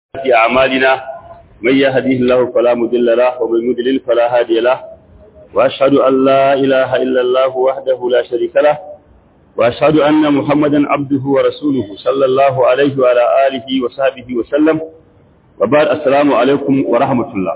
في أعمالنا من يهديه الله فلا مضل له ومن يضلل فلا هادي له وأشهد أن لا إله إلا الله وحده لا شريك له وأشهد أن محمدا عبده ورسوله صلى الله عليه وعلى آله وصحبه وسلم وبعد السلام عليكم ورحمة الله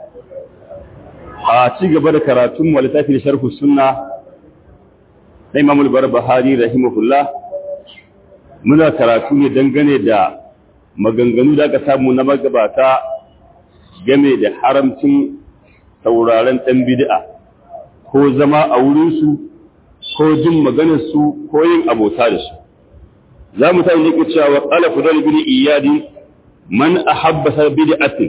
a ci gaba da karatun wa littafi da sharhu sunna na Imam al-Barbahari rahimahullah muna karatu ne dangane da maganganu da aka samu na magabata game da haramcin sauraron ɗan bid'a ko zama a wurinsu ko jin maganarsu ko yin abota da su za mu tayi yake cewa wa qala fudal bin iyadi man ahabba sa bid'atin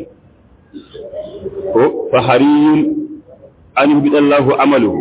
ko fahariyun an yubdallahu amaluhu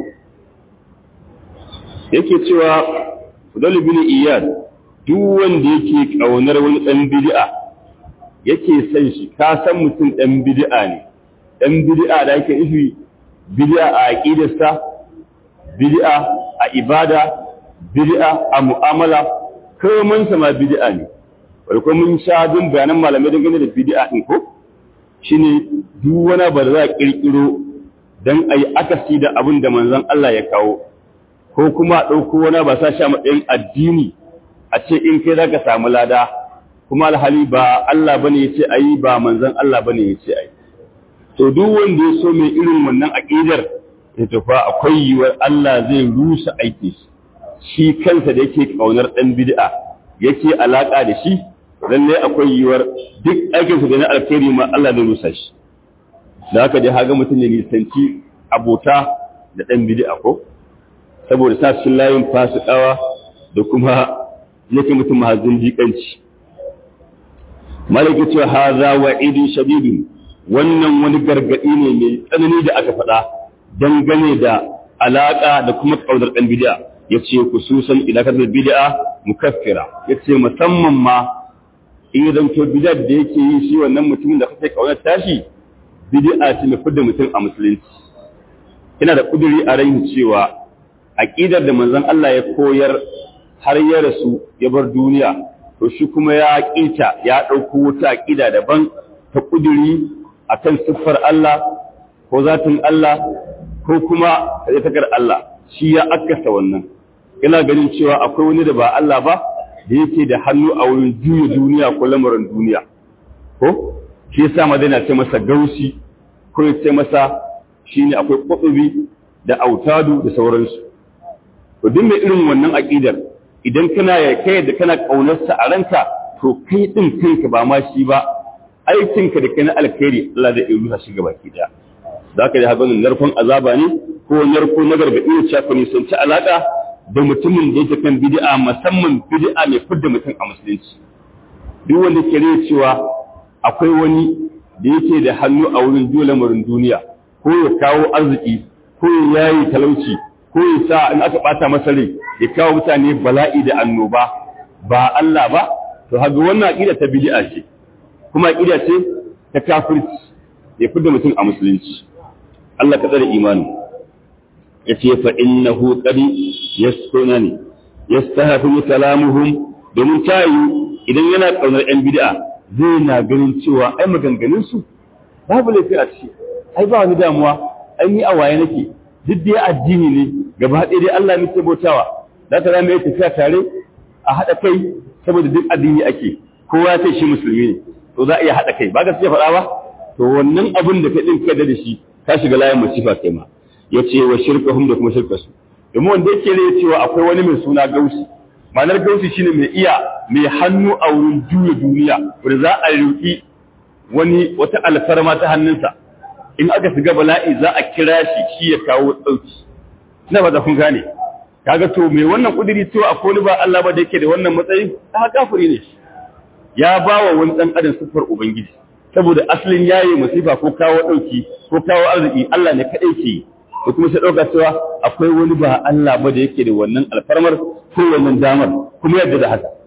yake cewa fudal bin iyadi duk wanda yake kaunar wani ɗan bid'a yake san shi ka san mutum ɗan bid'a ne ɗan bid'a da yake nufi bid'a a aqidarsa bid'a a ibada bid'a a mu'amala komai sa ma bid'a ne wai ko mun sha dun bayanan malamai dangane da bid'a din ko shine duk wani ba za a kirkiro dan ayi akasi da abin da manzon Allah ya kawo ko kuma ɗauko wani ba sa shi a matsayin addini a ce in kai zaka samu lada kuma alhali ba Allah bane yace ayi ba manzon Allah bane yace ayi to duk wanda ya so mai irin wannan aqidar ya tafa akwai yiwuwar Allah zai rusa aiki shi kansa da yake kaunar dan bid'a yake alaka da shi lalle akwai yiwuwar duk aikin sa da na alkhairi ma Allah zai rusa shi da haka dai haga mutum ne nisanci abota da dan bid'a ko saboda sa cikin layin fasikawa da kuma yake mutum mahazin jikanci malaki ce haza wa idin shadidun wannan wani gargadi ne mai tsanani da aka faɗa dangane da alaka da kuma kaudar ɗan bid'a yace kususan ilakar bid'a mukaffira yace musamman ma in ya zanto bid'a da yake yi shi wannan mutumin da kake kaunar tashi bid'a ce mai fidda mutum a musulunci ina da kuduri a rai cewa aqidar da manzon Allah ya koyar har ya rasu ya bar duniya to shi kuma ya ƙita ya ɗauko wata aƙida daban ta ƙuduri a kan siffar Allah ko zatin Allah ko kuma takar Allah shi ya akasa wannan ina ganin cewa akwai wani da ba Allah ba da yake da hannu a wurin juya duniya ko lamarin duniya ko shi yasa madina ce masa gausi ko ya ce masa shine akwai kwatsubi da autadu da sauransu to duk mai irin wannan aƙidar idan kana ya kai da kana kaunarsa a ranka to kai din kanka ba ma shi ba aikinka da kai na alkhairi Allah zai yi rusa shi gaba ki daya zaka da hagan narkon azaba ne ko narko na gargadi ne cewa ne sun ci alaka da mutumin da yake kan bid'a musamman bid'a mai fidda mutum a musulunci duk wanda ke rai cewa akwai wani da yake da hannu a wurin dole lamarin duniya ko ya kawo arziki ko ya yayi talauci ko ya sa in aka bata masa rai ya kawo mutane bala'i da annoba ba Allah ba to haga wannan aqida ta bid'a ce kuma aqida ce ta kafirci ya fidda mutum a musulunci Allah ka tsare imani yace fa innahu qad yasunani yastahafu kalamuhum domin tayi idan yana kaunar yan bid'a zai na ganin cewa ai maganganun su babu laifi a ciki ai ba wani damuwa ai ni a waye nake duk dai addini ne gaba ɗaya dai Allah muke bautawa za ta zama tafiya tare a haɗa kai saboda duk addini ake kowa ya shi musulmi ne to za a iya haɗa kai ba gaskiya faɗa ba to wannan abin da ka ɗin ka da shi ka shiga layin masifa kai ma ya ce wa shirkahum da kuma shirkasu domin wanda yake ne cewa akwai wani mai suna gausi ma'anar gausi shine mai iya mai hannu a wurin juya duniya wanda za a riƙi wani wata alfarma ta hannunsa in aka shiga bala'i za a kira shi shi ya kawo ɗauki ina ba da kun gane kaga to me wannan kudiri cewa akwai wani ba Allah ba da yake da wannan matsayi ta kafiri ne ya ba wa wani dan adam sifar ubangiji saboda asalin yayi musifa ko kawo dauki ko kawo arziki Allah ne kadai ke ko kuma sai dauka cewa akwai wani ba Allah ba da yake da wannan alfarmar ko wannan damar kuma yadda da haka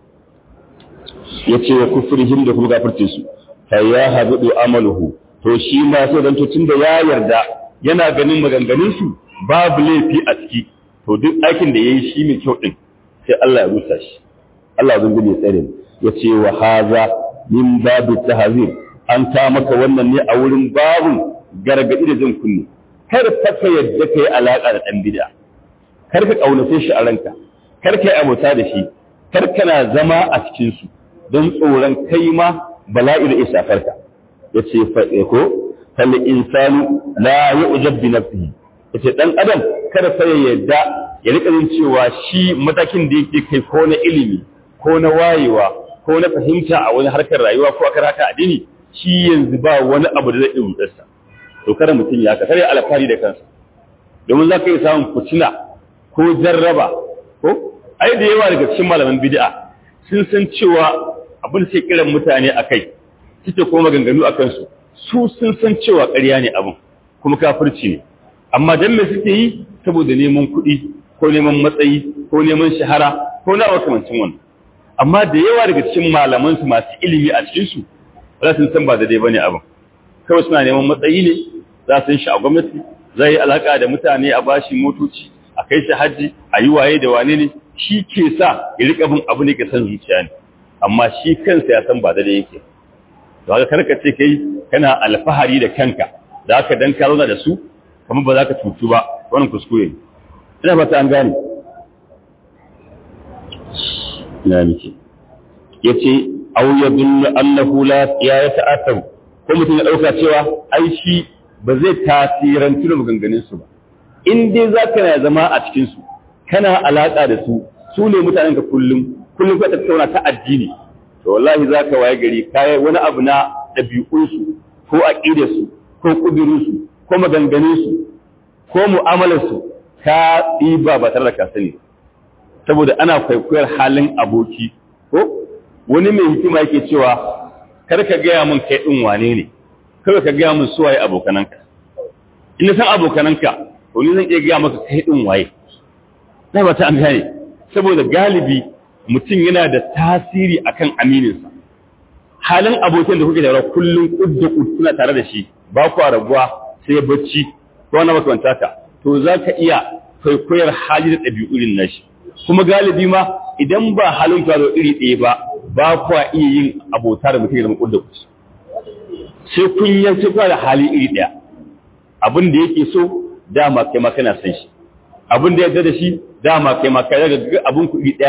yace wa kufrihim da kuma kafircin su fa ya habu amaluhu to shi ma sai dan to tunda ya yarda yana ganin maganganun su babu laifi a ciki to duk aikin da yayi shi mai kyau din sai Allah ya rusa shi Allah zan gani tsare ya ce wa haza min babu tahzir an ta maka wannan ne a wurin babun gargadi da jin kunne kar fa ka yadda kai alaka da dan bid'a kar ka kaunace shi a ranka kar ka yi abota da shi kar kana zama a cikin su don tsoron kai ma bala'i da isafarka yace fa ko fal insanu la yu'jab bi nafsihi yace dan adam kada fa ya yadda ya rika jin cewa shi matakin da yake kai ko na ilimi ko na wayewa ko na fahimta a wani harkar rayuwa ko a haka addini shi yanzu ba wani abu da zai iya sa to kada mutum ya ka kare alfahari da kansa domin za ka yi samun fitina ko jarraba ko ai da yawa daga cikin malaman bid'a sun san cewa abin da suke kiran mutane a kai suke kuma maganganu a kansu su sun san cewa ƙarya ne abin kuma kafirci ne amma dan me suke yi saboda neman kuɗi ko neman matsayi ko neman shahara ko na makamancin wannan amma da yawa daga cikin malaman su masu ilimi a cikin su za su san ba da dai bane abin kawai suna neman matsayi ne za su shi a gwamnati zai yi alaka da mutane a bashi motoci a kai shi hajji a yi waye da wane ne shi ke sa ya rika bin abu ne ke san zuciya ne amma shi kansa ya san ba da dai yake to haka karka ce kai kana alfahari da kanka da haka dan ka zauna da su kamar ba za ka cutu ba wannan kuskure ne ina fata an gane ina miki yace aw yadullu annahu la ya ta'athar ko mutum ya dauka cewa ai shi ba zai tasirantu da maganganun su ba in dai zaka na zama a cikin su kana alaka da su su ne mutanen ka kullum kullum ka tattauna ta addini to wallahi zaka waye gari kai wani abu na dabi'un su ko aqidar su ko kudurin su ko maganganun su ko mu'amalar su ka ɗiba ba tare da ka sani saboda ana kwaikwayar halin aboki ko wani mai hikima yake cewa kar ka gaya min kai ɗin wane ne kar ka gaya min suwaye abokananka in san abokananka to ni zan iya gaya maka kai ɗin waye na ba ta an gane saboda galibi mutum yana da tasiri akan amininsa halin abokin da kuke da kullum kudda kuna tare da shi ba ku rabuwa sai bacci ko na makamanta ka to za ka iya kwaikwayar hali da ɗabi'urin nashi kuma galibi ma idan ba halin ka zo iri ɗaya ba ba kwa iya yin abota da mutum ya zama ƙudda kusa sai kun yanci kwa da hali iri ɗaya abin da yake so dama kai ma kana san shi abin da yadda da shi dama kai ma kai daga abin ku iri ɗaya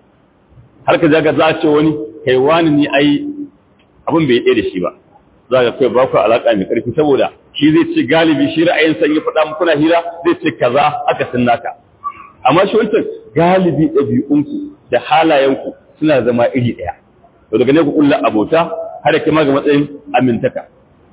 har ka zaga za a ce wani kai wani ni ai abin bai ɗaya da shi ba za ka kai ba ku alaƙa mai ƙarfi saboda shi zai ce galibi shi ra'ayin san ya faɗa muku na hira zai ce kaza aka sun naka amma shi wancan galibi ɗabi'unku da halayenku suna zama iri ɗaya to daga ne ku kulla abota har da ma ga matsayin amintaka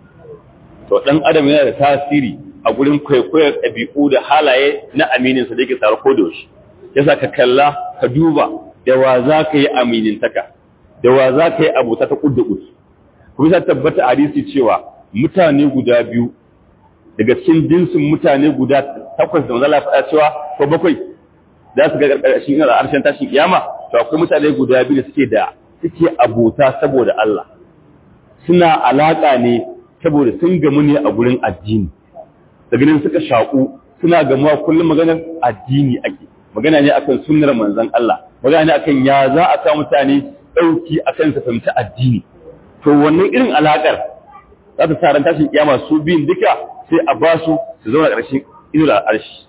to ɗan adam yana da tasiri a gurin kwaikwayar ɗabi'u da halaye na amininsa da yake tare ko da yaushe yasa ka kalla ka duba da wa za ka yi aminintaka da wa za ka yi abota ta kudda kudu kuma sa tabbata a hadisi cewa mutane guda biyu daga cikin jinsin mutane guda takwas da manzala faɗa cewa ko bakwai za su ga ƙarƙashin ina da harshen tashin kiyama to akwai mutane guda biyu da suke da suke abota saboda Allah suna alaƙa ne saboda sun gamu ne a gurin addini daga nan suka shaƙu suna gamuwa kullum maganar addini ake magana ne akan sunnar manzon Allah magana ne akan ya za a sa mutane ɗauki akan su fahimci addini to wannan irin alaƙar za ta sa ran tashin kiyama su biyun duka sai a ba su su zauna ƙarshen inuwar al'arshi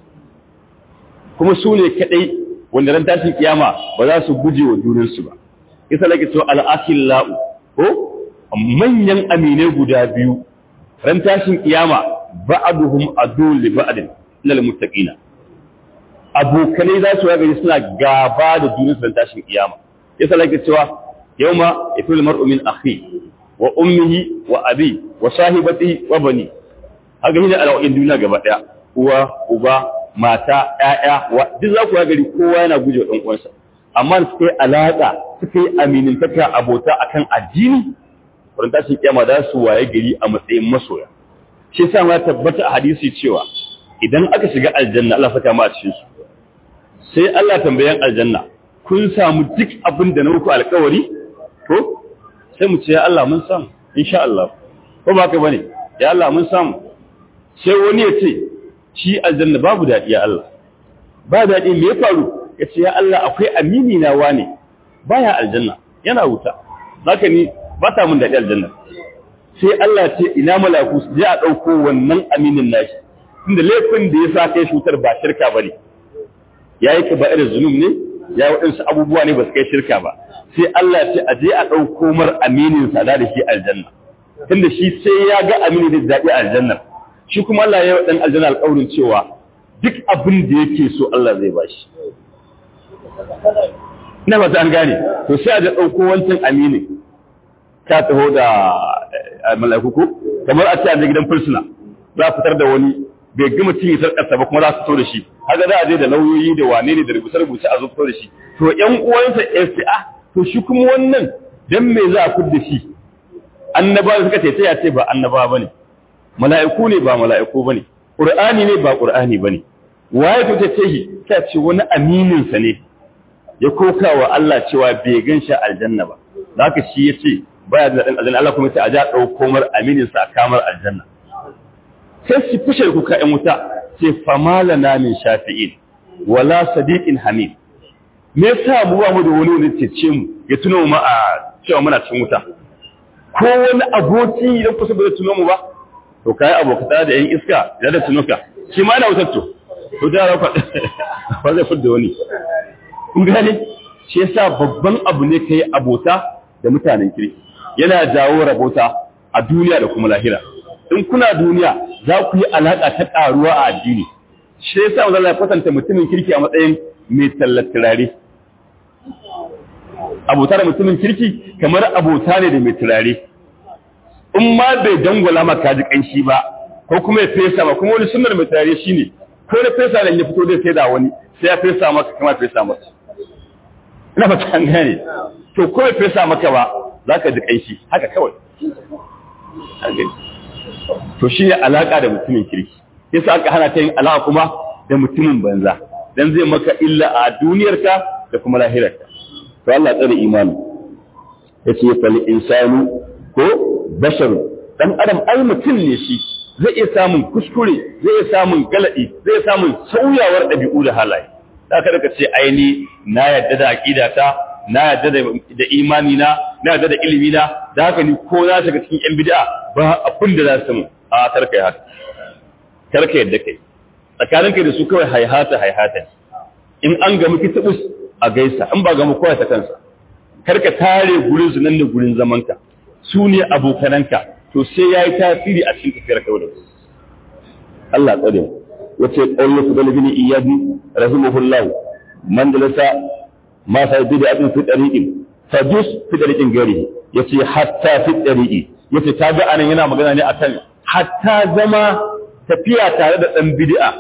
kuma su ne kaɗai wanda ran tashin kiyama ba za su guje wa junansu ba isa lake cewa al'akin la'u ko manyan aminai guda biyu ran tashin kiyama ba'aduhum adul li ba'din lil muttaqina abokanai za su gari suna gaba da junansu ran tashin kiyama isa lake cewa yawma yafil mar'u min akhi wa ummihi wa abi wa sahibatihi wa bani haka shine al'a'in duniya gaba daya uwa uba mata ƴaƴa wa duk za ku ga gari kowa yana guje dan uwansa amma da suka yi alaka suka yi aminintaka abota akan addini wurin tashin kiyama za su waye gari a matsayin masoya shi yasa ma tabbata a hadisi cewa idan aka shiga aljanna Allah saka mu a cikin su sai Allah tambayan aljanna kun samu duk abin da na muku alƙawari to sai mu ce ya Allah mun samu insha Allah ko ba ka bane ya Allah mun samu sai wani ya ce shi aljanna babu daɗi ya Allah ba daɗi me ya faru ya ce ya Allah akwai amini na wane baya aljanna yana wuta haka ni ba ta mun daɗi aljanna sai Allah ce ina malaku su je a ɗauko wannan aminin nashi tunda laifin da ya sa kai shutar ba shirka ba ne ya yi ba irin zunub ne ya yi waɗansu abubuwa ne ba su kai shirka ba sai Allah ce a je a ɗauko mar aminin sa da shi aljanna tunda shi sai ya ga aminin da daɗi aljanna shi kuma Allah ya yi ɗan aljanna alƙawarin cewa duk abin da yake so Allah zai ba shi ina ba an gane to sai a ga ɗauko wancan aminin ka taho da mala'iku ko kamar a ce a gidan fursuna za a fitar da wani bai gama cinye sarƙarsa ba kuma za su fito da shi haka za a je da lauyoyi da wane ne da rubuce-rubuce a zo fito da shi to ƴan uwansa FCA to shi kuma wannan dan me za a fito da shi annabawa suka ce ya ce ba annaba bane mala'iku ne ba mala'iku bane qur'ani ne ba qur'ani bane waye to ta ce shi ta ce wani aminin sa ne ya koka wa Allah cewa bai gan shi aljanna ba haka shi yace baya da dan aljanna Allah kuma sai a ja dauko mar aminin sa kamar aljanna sai su fushe kuka ‘yan wuta sai famala na min shafi'in wala sadiqin hamid me yasa mu ba mu da wani wani cece mu ya tuno mu a cewa muna cikin wuta ko wani aboki idan kusa ba zai tuno mu ba to kai abokata da yan iska da da tuno ka shi ma na wutar to to da rafa ba zai fudda wani kun gane shi yasa babban abu ne kai abota da mutanen kirki yana jawo rabota a duniya da kuma lahira in kuna duniya za ku yi alaƙa ta ƙaruwa a addini shi yasa wanda Allah ya kwatanta mutumin kirki a matsayin mai tallar turare abota da mutumin kirki kamar abota ne da mai turare in ma bai dangwala maka ji kanshi ba ko kuma ya fesa ba kuma wani sunnar mai turare shine ko da fesa da ya fito zai sai da wani sai ya fesa maka kamar fesa maka ina fata an gane to ko ya fesa maka ba za ka ji kanshi haka kawai to shi ne alaƙa da mutumin kirki yasa aka hana ta yin alaƙa kuma da mutumin banza dan zai maka illa a duniyarka da kuma lahirarka to Allah tsare imani yace fal insanu ko bashar dan adam ai mutum ne shi zai iya samun kuskure zai iya samun galadi zai iya samun sauyawar dabi'u da halaye haka da ce aini na yadda da aqidata na yadda da imani na na yadda da ilimi na da haka ni ko na shiga cikin yan bid'a ba abin da za su mu a karka yi haka karka yadda kai tsakanin kai da su kawai haihata haihata in an gamu kitubus a gaisa in ba gamu kowa ta kansa karka tare gurin su nan da gurin zamanka su ne abokananka to sai ya yi tasiri a cikin tafiyar kawai da su Allah tsare mu wace ƙaunar su dalibin iyadi rahimahullah man dalasa ma sai bid'atin fi tariqin fajus fi tariqin gari yace hatta fi tariqi yace ta ga anan yana magana ne akan hatta zama tafiya tare da dan bid'a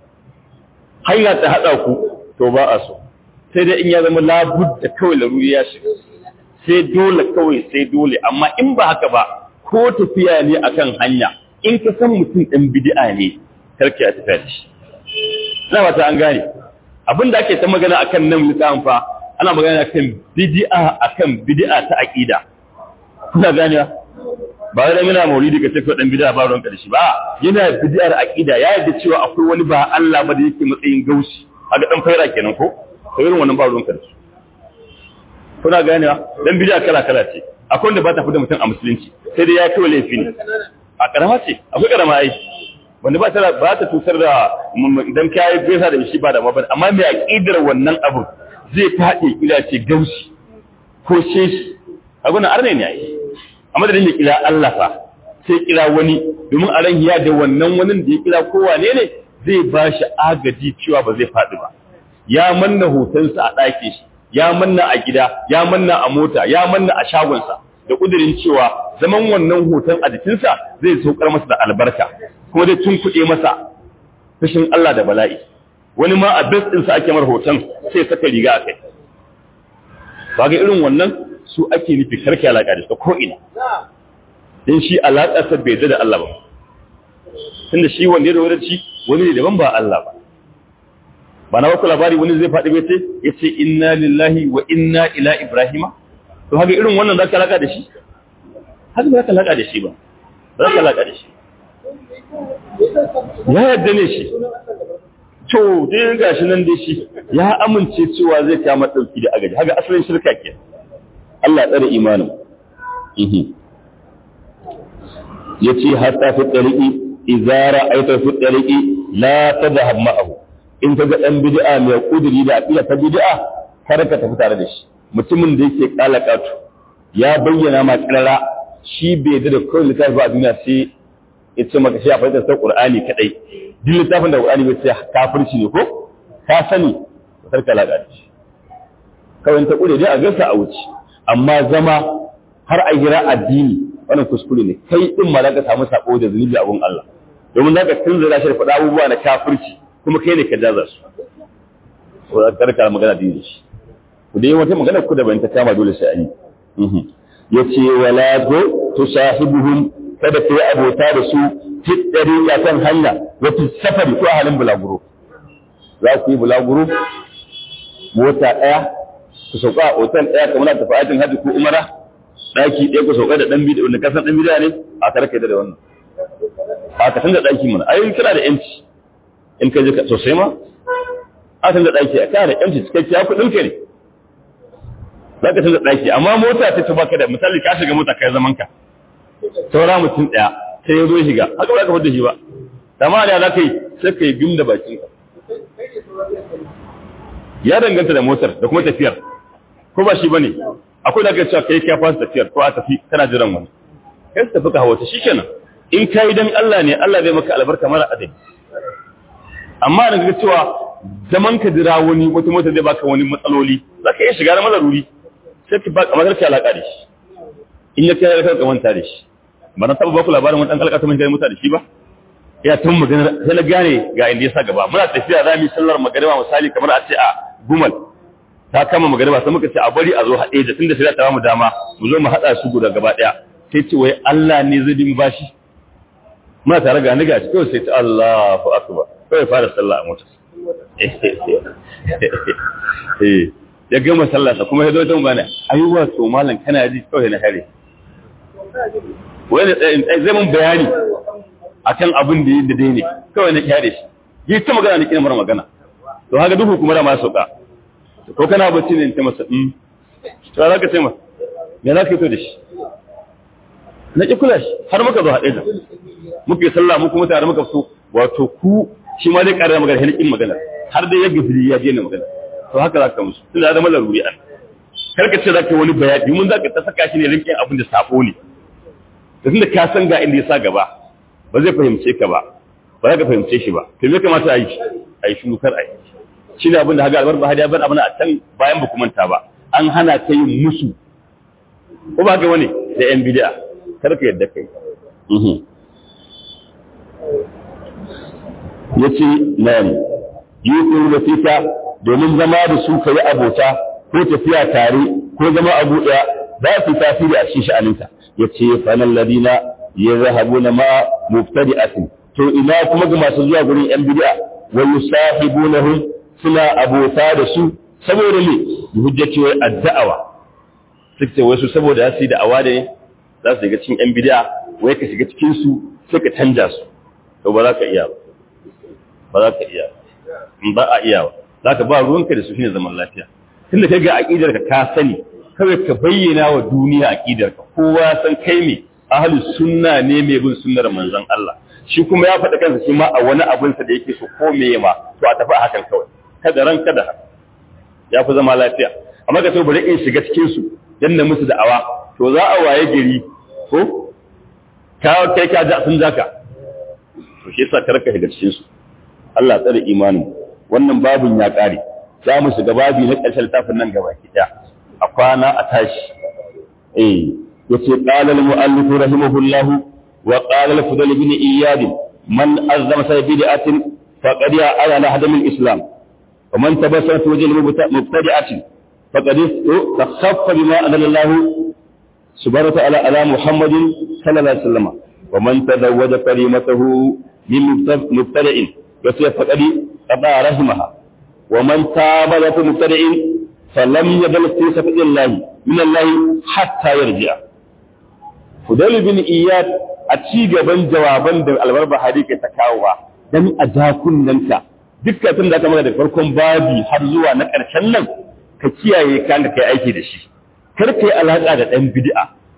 hanya ta hada ku to ba a so sai dai in ya zama labudda kawai laruri ya shiga sai dole kawai sai dole amma in ba haka ba ko tafiya ne akan hanya in ka san mutum ɗan bid'a ne karki a tafiya da shi ina ba ta an gane abin da ake ta magana akan nan littafin fa ana magana akan bid'a akan bid'a ta aqida kuna gane ba da muna maulidi ka tafi dan bid'a ba ruwan karshe ba yana bid'ar aqida ya yarda cewa akwai wani ba Allah ba da yake matsayin gaushi a ga dan faira kenan ko to irin wannan ba ruwan karshe kuna gane dan bid'a kala kala ce akwai wanda ba ta fida mutum a musulunci sai dai ya kai laifi ne a karama ce akwai karama ai wanda ba ta ba ta tutar da idan kai gaisa da shi ba da mabana amma mai aqidar wannan abu zai fadi kila ce gaushi ko sheshi abuna arne ne ai amma da ya kira Allah fa sai kira wani domin a ran ya da wannan wani da ya kira kowa ne ne zai ba shi agaji cewa ba zai faɗi ba ya manna hotonsa a ɗakin shi ya manna a gida ya manna a mota ya manna a shagonsa da ƙudurin cewa zaman wannan hoton a jikinsa zai saukar masa da albarka kuma zai tunkuɗe masa fushin Allah da bala'i wani ma a bes ɗinsa ake mar hoton sai saka riga a kai ba ga irin wannan su ake nufi karki alaƙa da su ko ina don shi alaƙarsa bai da Allah ba tunda shi wanda ya da shi wani ne daban ba Allah ba ba na baku labari wani zai faɗi bai ce ya ce inna lillahi wa inna ila ibrahima to haka irin wannan za ka alaƙa da shi haka ba za ka alaƙa da shi ba za ka alaƙa da shi ya yadda ne shi to dai ga shi nan dai shi ya amince cewa zai kama ɗauki da agaji haka asalin shirka ke Allah tsare imanin yace hatta fi tariqi idza ra'aita fi tariqi la tadhhab ma'ahu in kaga dan bid'a mai kuduri da aqida ta bid'a kar ka tafi tare da shi mutumin da yake kalakatu ya bayyana ma kirara shi bai da kawai littafi ba a duniya sai ya ce maka shi a fahimtar sa Qur'ani kadai duk littafin da Qur'ani bai ce kafirci ne ko ka sani kar ka laka shi kawai ta kure dai a gasa a wuce amma zama har a gira addini wannan kuskure ne kai din ma zaka samu sako da zunubi a gun Allah domin zaka tunzura shi da faɗa abubuwa na kafirci kuma kai ne ka jaza su ko kar ka magana da shi ku dai wata magana ku da ban ta kama dole sai an yi yace wala go tusahibuhum kada ka yi abota da su fi dariqa kan hanya wata safari ko halin bulaguro za ku yi bulaguro mota ɗaya ku sauka a otal ɗaya kamar na tafi aikin hajji ko umara ɗaki ɗaya ku sauka da ɗan bidiyo wanda kasan ɗan bidiyo ne a kar ka da wannan a ka canza ɗaki mana ai kana da yanci in ka je sosai ma a canza ɗaki a kana da yanci cikakkiya kuɗin ka ne za ka canza ɗaki amma mota ta ta baka da misali ka shiga mota kai zaman ka saura mutum ɗaya sai ya zo shiga haka ba ka fada shi ba amma da za ka yi sai ka yi gim da bakin ka ya danganta da motar da kuma tafiyar ko ba shi bane akwai da ka cewa kai ka fasa tafiyar ko a tafi kana jiran wani kai tafi ka hawa ta shikenan in kai dan Allah ne Allah zai maka albarka mara adadi amma da ga cewa zaman ka jira wani wata mota zai baka wani matsaloli zaka iya shiga na malaruri sai ki ba kamar ka alaka da shi in ya kai ka manta da shi ba na taba baku labarin wani dan kalkata mun kai mota da shi ba ya tun magana sai na gane ga inda ya sa gaba muna tafiya za mu yi sallar magariba misali kamar a ce a gumal ta kama magariba sai muka ce a bari a zo haɗe da tunda sai ta mu dama mu zo mu haɗa su guda gaba ɗaya sai ce wai Allah ne zai bi mu bashi muna tare ga ni gashi kawai sai ta Allahu akbar kawai fara sallah a motar eh ya gama sallah sa kuma ya zo ta mu bana ayyuwa to malam kana ji kawai na hare wai zai mun bayani akan abin da yadda dai ne kawai na kyare shi yi ta magana ne kina mara magana to haka duhu kuma da ma sauka ko kana bacci ne ta masa um to za ka ce masa me za ka yi to da shi na ki kula shi har muka zo haɗe da muka yi sallah mu kuma tare muka fito wato ku shi ma dai ƙarar magana hilikin magana har dai ya gafiri ya je ne magana to haka za ka musu tunda da zama laruri an kar ka ce za ka wani bayani mun za ka ta saka shi ne rinkin abin da sabo ne da tunda ka san ga inda ya sa gaba ba zai fahimce ka ba ba za ka fahimce shi ba to me kamata a yi a yi shuru kar a yi shi ne abin da haga albar bahari ya bar abin a can bayan ba manta ba an hana ta yin musu ko ba ga wani da yan bid'a kar ka yadda kai yace nan yuqulu da fika domin zama da su kai abota ko tafiya tare ko zama abu daya za su tasiri a cikin sha'aninka yace fa nan ladina yazhabuna ma mubtadi'atin to ina kuma ga masu zuwa gurin yan bid'a wa yusahibunahum suna abota da su saboda ne hujjaci wai addawa suke wai su saboda su yi da'awa da za su shiga cikin yan bid'a wai ka shiga cikin su sai ka canja su to ba za ka iya ba ba za ka iya in ba a iya ba za ka ba ruwanka da su shine zaman lafiya tunda kai ga aqidar ka ka sani kawai ka bayyana wa duniya aqidar ka kowa san kai me ahli sunna ne mai bin sunnar manzon Allah shi kuma ya faɗa kansa shi ma a wani abin sa da yake so ko me ma to a tafi a hakan kawai kada ran kada ya fi zama lafiya amma ka so bari in shiga cikin su dan na musu da'awa to za a waye gari ko ka kai ka ja sun zaka to shi yasa karka shiga cikin su Allah tsare imanin wannan babin ya kare za mu shiga babi na ƙarshen littafin nan gaba ki a kwana a tashi eh yace qala al-mu'allif rahimahullah wa qala al-fudal ibn iyad man azzama sa bid'atin faqad ya'ala ala hadam al-islam wa man tabassara fi wajhi mubtadi'atin faqad takhaffa bima anzala Allah subhanahu wa ta'ala ala Muhammadin sallallahu alaihi wasallam wa man tazawwaja kalimatahu min mubtadi'in yace faqad qada rahimaha wa man taba la mubtadi'in falam yadal fi sabilillahi min Allah hatta yarji'a Fudal bin Iyad a ci gaban jawaban da Albar Bahari ke ta kawowa dan a jakunanka dukkan da aka mana da farkon babi har zuwa na ƙarshen nan ka kiyaye ka da kai aiki da shi kar ka yi alaka da dan bid'a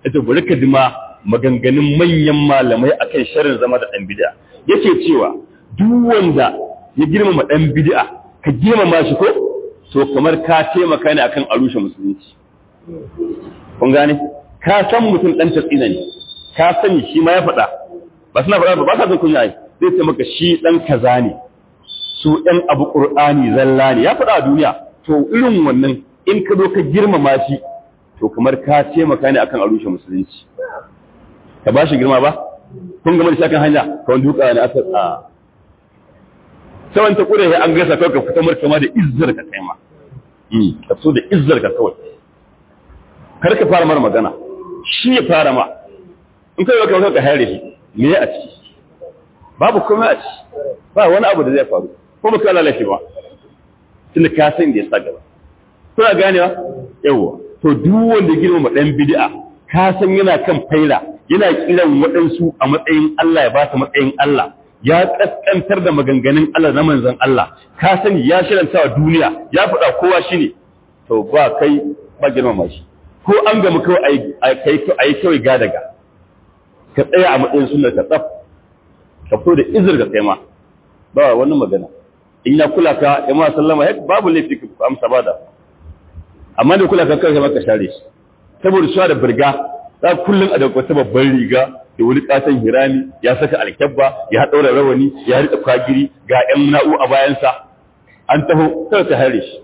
ita bari ka dima maganganun manyan malamai akan sharrin zama da ɗan bid'a yake cewa duk wanda ya girmama ɗan bid'a ka girmama shi ko to kamar ka taimaka ne akan arushe musulunci kun gane ka san mutum ɗan tatsina ne ka sani shi ma ya faɗa ba suna faɗa ba ba sa son kunya ai zai ce maka shi ɗan kaza ne su ɗan abu ƙur'ani zalla ne ya faɗa a duniya to irin wannan in ka zo ka girmama shi to kamar ka taimaka ne akan arushe musulunci ka ba shi girma ba kun gama da shakan hanya ka wani duka ne aka a sawan ta kure an gasa kawai ka fita markama da izzar ka kai ma ka so da izzar ka kawai kar ka fara mara magana shi ya fara ma in kai ka ka hare shi me ya a ciki babu komai a ciki ba wani abu da zai faru ko ba ka lalace ba tunda ka san da ya sa gaba kuna ganewa yawa to duk wanda girmama dan bid'a ka san yana kan faila yana kiran waɗansu a matsayin Allah ya ba su matsayin Allah ya kaskantar da maganganun Allah na manzon Allah ka sani ya shiranta wa duniya ya faɗa kowa shine to ba kai ba girmama shi ko an gamu kawai a yi kawai ga daga ka tsaya a matsayin sunnar ka tsaf ka fito da izir ga kai ma ba wani magana in ya kula ka ya ma sallama ya babu laifi ka amsa ba da amma da kula ka kai maka share shi saboda shi da birga za kullum a da wata babban riga da wani katon hirami ya saka alkyabba ya daura rawani ya rika kwagiri ga yan na'u a bayansa an taho sai ta hare shi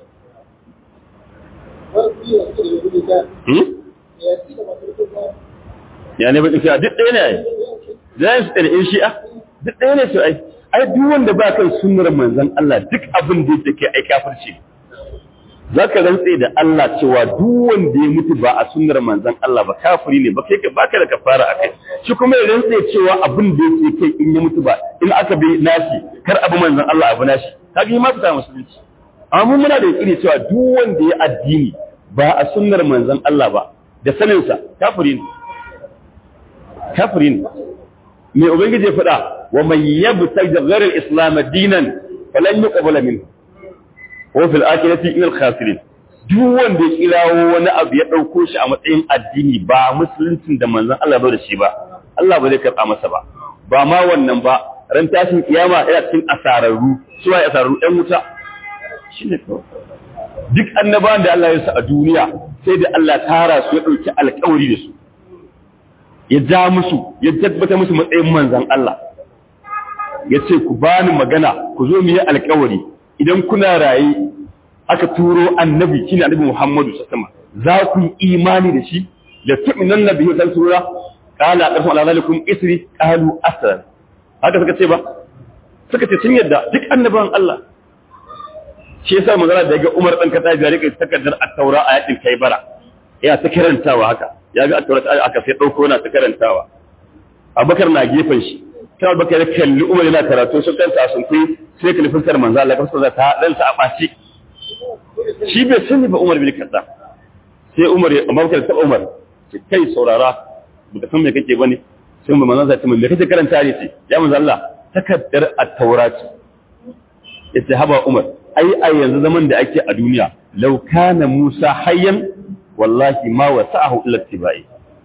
ya ne bakin shi'a duk ɗaya ne ai zai su ɗaya in shi'a duk ɗaya ne su ai ai duk wanda ba kan sunnar manzon Allah duk abin da yake kai ai kafirci za ka rantse da Allah cewa duk wanda ya mutu ba a sunnar manzon Allah ba kafiri ne ba kai ka baka da kafara a kai shi kuma ya rantse cewa abin da yake kai in ya mutu ba in aka bi nashi kar abu manzon Allah abu nashi kaga yi ma fita musulunci amma muna da yakini cewa duk wanda ya addini ba a sunnar manzon Allah ba da saninsa kafiri ne kafiri ne me ubangiji ya faɗa wa man yabtaghi ghayra al-islam dinan falan yuqbala minhu wa fil akhirati min al-khasirin duk wanda ya kirawo wani abu ya dauko shi a matsayin addini ba musuluncin da manzon Allah ba da shi ba Allah ba zai karɓa masa ba ba ma wannan ba ran tashin kiyama yana cikin asararru suwa asararru ɗan wuta shine kawai duk annabawan da Allah ya sa a duniya sai da Allah tara su ya ɗauki alƙawari da su ya ja musu ya tabbata musu matsayin manzan Allah ya ce ku bani magana ku zo mu yi alƙawari idan kuna raye aka turo annabi shine annabi Muhammadu sallallahu alaihi za ku yi imani da shi da tu'minan nabi wa sura qala aqsam ala zalikum isri qalu asrar haka suka ce ba suka ce sun yadda duk annabawan Allah shi yasa magana da ga Umar dan Khattab ya rike takardar at-Taura a yakin Kaibara ya ta karantawa haka ya ga at-Taura aka sai dauko na ta karantawa Abubakar na gefen shi sai Abubakar ya kalli Umar yana karatu sun kanta sun kai sai kalifin sar manzo Allah kafsa ta dan sa a baci shi bai sani ba Umar bin Khattab sai Umar Abubakar ta Umar kai saurara baka san me kake bane sai manzo Allah ya ce me kake karanta ne ce ya manzo Allah takaddar at-Taura ce yace haba Umar ai a yanzu zaman da ake a duniya law kana Musa hayyan wallahi ma wasa'ahu illa tibai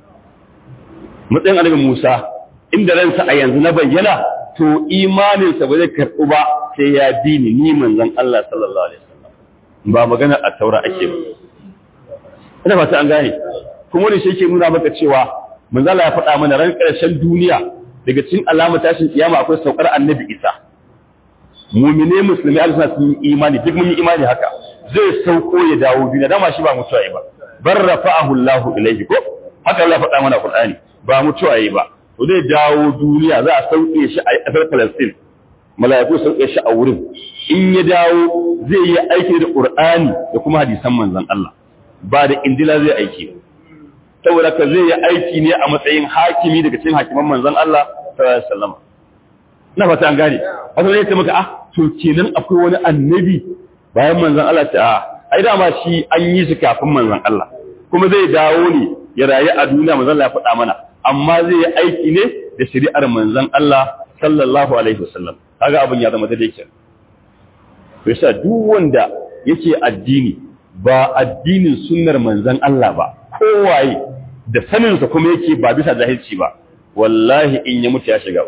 matsayin annabi Musa inda ransa a yanzu na bayyana to imanin sa ba zai karbu ba sai ya bi ni ni manzon Allah sallallahu alaihi wasallam ba magana a taura ake ba ina fata an gane kuma ne shi yake nuna maka cewa manzon Allah ya faɗa mana ran ƙarshen duniya daga cikin alamar tashin kiyama akwai saukar annabi Isa mumine musulmi alisa sun yi imani duk mun yi imani haka zai sauko ya dawo duniya dama shi ba mutuwa yi ba bar rafa'ahu Allah ilayhi ko haka Allah faɗa mana Qur'ani ba mutuwa yi ba to zai dawo duniya za a sauke shi a ƙasar Palestine mala'iku sauke shi a wurin in ya dawo zai yi aiki da Qur'ani da kuma hadisan manzon Allah ba da indila zai aiki saboda ka zai yi aiki ne a matsayin hakimi daga cikin hakiman manzon Allah sallallahu alaihi wasallam na fata an gane wato ne ya ce maka ah to kenan akwai wani annabi bayan manzon Allah ta ah ai dama shi an yi shi kafin manzon Allah kuma zai dawo ne ya rayu a duniya manzon Allah ya faɗa mana amma zai yi aiki ne da shari'ar manzon Allah sallallahu alaihi wasallam kaga abin ya zama daidai kenan to yasa duk wanda yake addini ba addinin sunnar manzon Allah ba kowaye da saninsa kuma yake ba bisa jahilci ba wallahi in ya mutu ya shiga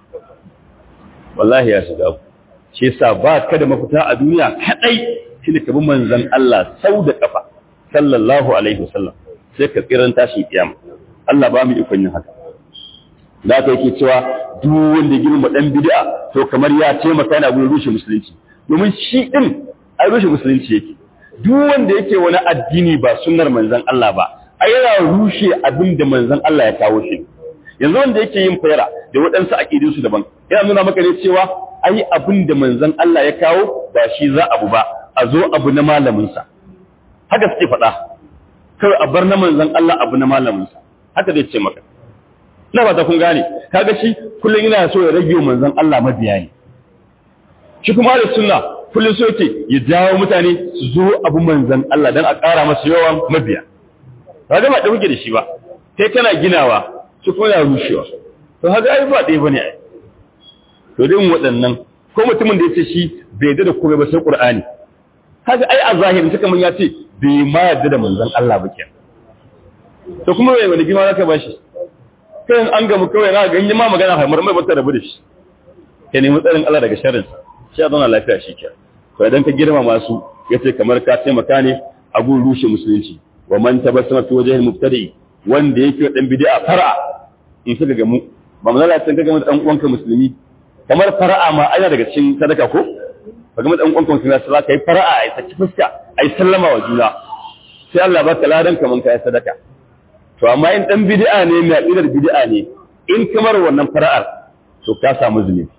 wallahi ya shiga shi yasa ba ka da mafita a duniya kadai shi ne kabin manzon Allah sau da kafa sallallahu alaihi wasallam sai ka tsiran tashi kiyama Allah ba mu ikon yin haka da ka yake cewa duk wanda ya girma dan bid'a to kamar ya taimaka yana gurin rushe musulunci domin shi din ai rushe musulunci yake duk wanda yake wani addini ba sunnar manzon Allah ba ai yana rushe abin da manzon Allah ya kawo shi yanzu wanda yake yin fayara da waɗansu aƙidun su daban yana nuna maka ne cewa ai abin da manzon Allah ya kawo ba shi za abu ba a zo abu na malamin sa haka suke faɗa kawai a bar na manzon Allah abu na malamin sa haka zai ce maka ina ba ta kun gane kaga shi kullum yana so ya rage manzon Allah mabiya ne shi kuma da sunna kullum so yake ya jawo mutane su zo abu manzon Allah dan a ƙara masa yawan mabiya kaga ba da kuke da shi ba kai kana ginawa su kuma ya rushewa to haka ai ba ɗaya bane ai to din waɗannan ko mutumin da yace shi bai yarda da komai ba sai Qur'ani haka ai a zahirin suka mun ya ce bai ma yarda da manzon Allah ba kenan to kuma wai wani gima zaka bashi kai an gamu kawai na ganye ma magana haimar mai bata rabu da shi ka nemi tsarin Allah daga sharrin shi a zauna lafiya shi ke to idan ka girma masu yace kamar ka taimaka ne a gun rushe musulunci wa man tabassama fi wajhil mubtadi wanda yake dan bid'a far'a in suka gamu ba mu lalata ka gamu dan uwanka musulmi kamar far'a ma ana daga cikin sadaka ko ka gamu dan uwanka musulmi sai ka yi far'a ai saki fuska ai sallama wa juna sai Allah baka ladan kaman kai sadaka to amma in dan bid'a ne mai aqidar bid'a ne in kamar wannan fara'ar to ka samu zunubi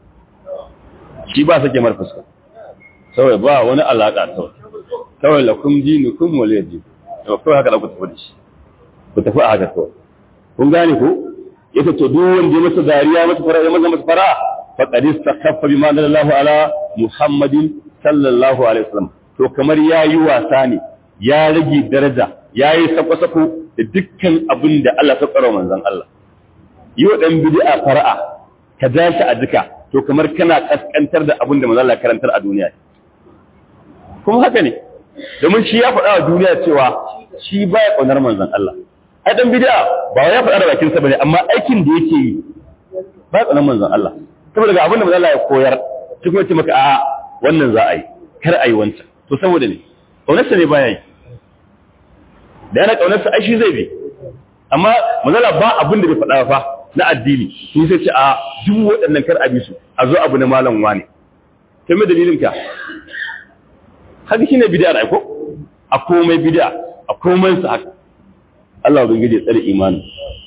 shi ba sake mar fuska kawai ba wani alaka kawai kawai lakum dinukum waliy din to kawai haka da ku tafi da shi ku tafi a haka kawai kun gane ko yace to duk wanda ya masa dariya masa fara'a ya masa fara'a faqad istakhaffa bima dalallahu ala muhammadin sallallahu alaihi wasallam to kamar yayi wasa ne ya rage daraja yayi sako-sako da dukkan abin da Allah ta tsaro manzon Allah yi wa dan bid'a fara'a ka ja shi a jika to kamar kana kaskantar da abin da manzon Allah karantar a duniya kuma haka ne domin shi ya faɗa wa duniya cewa shi baya ƙaunar manzon Allah ai dan bid'a ba ya faɗa da bakin sa bane amma aikin da yake yi ba ƙaunar manzon Allah saboda ga abin da manzon Allah ya koyar shi kuma ce maka a'a wannan za a yi kar a yi wancan to saboda ne ƙaunarsa ne baya yi da yana ƙaunarsa ai shi zai bi amma manzala ba abin da bai faɗa fa na addini sun sai ce a duk waɗannan kar a bi su a zo abu na malam wane kai mai dalilin ka haka shine bid'a da ko a komai bid'a a komai sa haka Allah bai gide tsare imani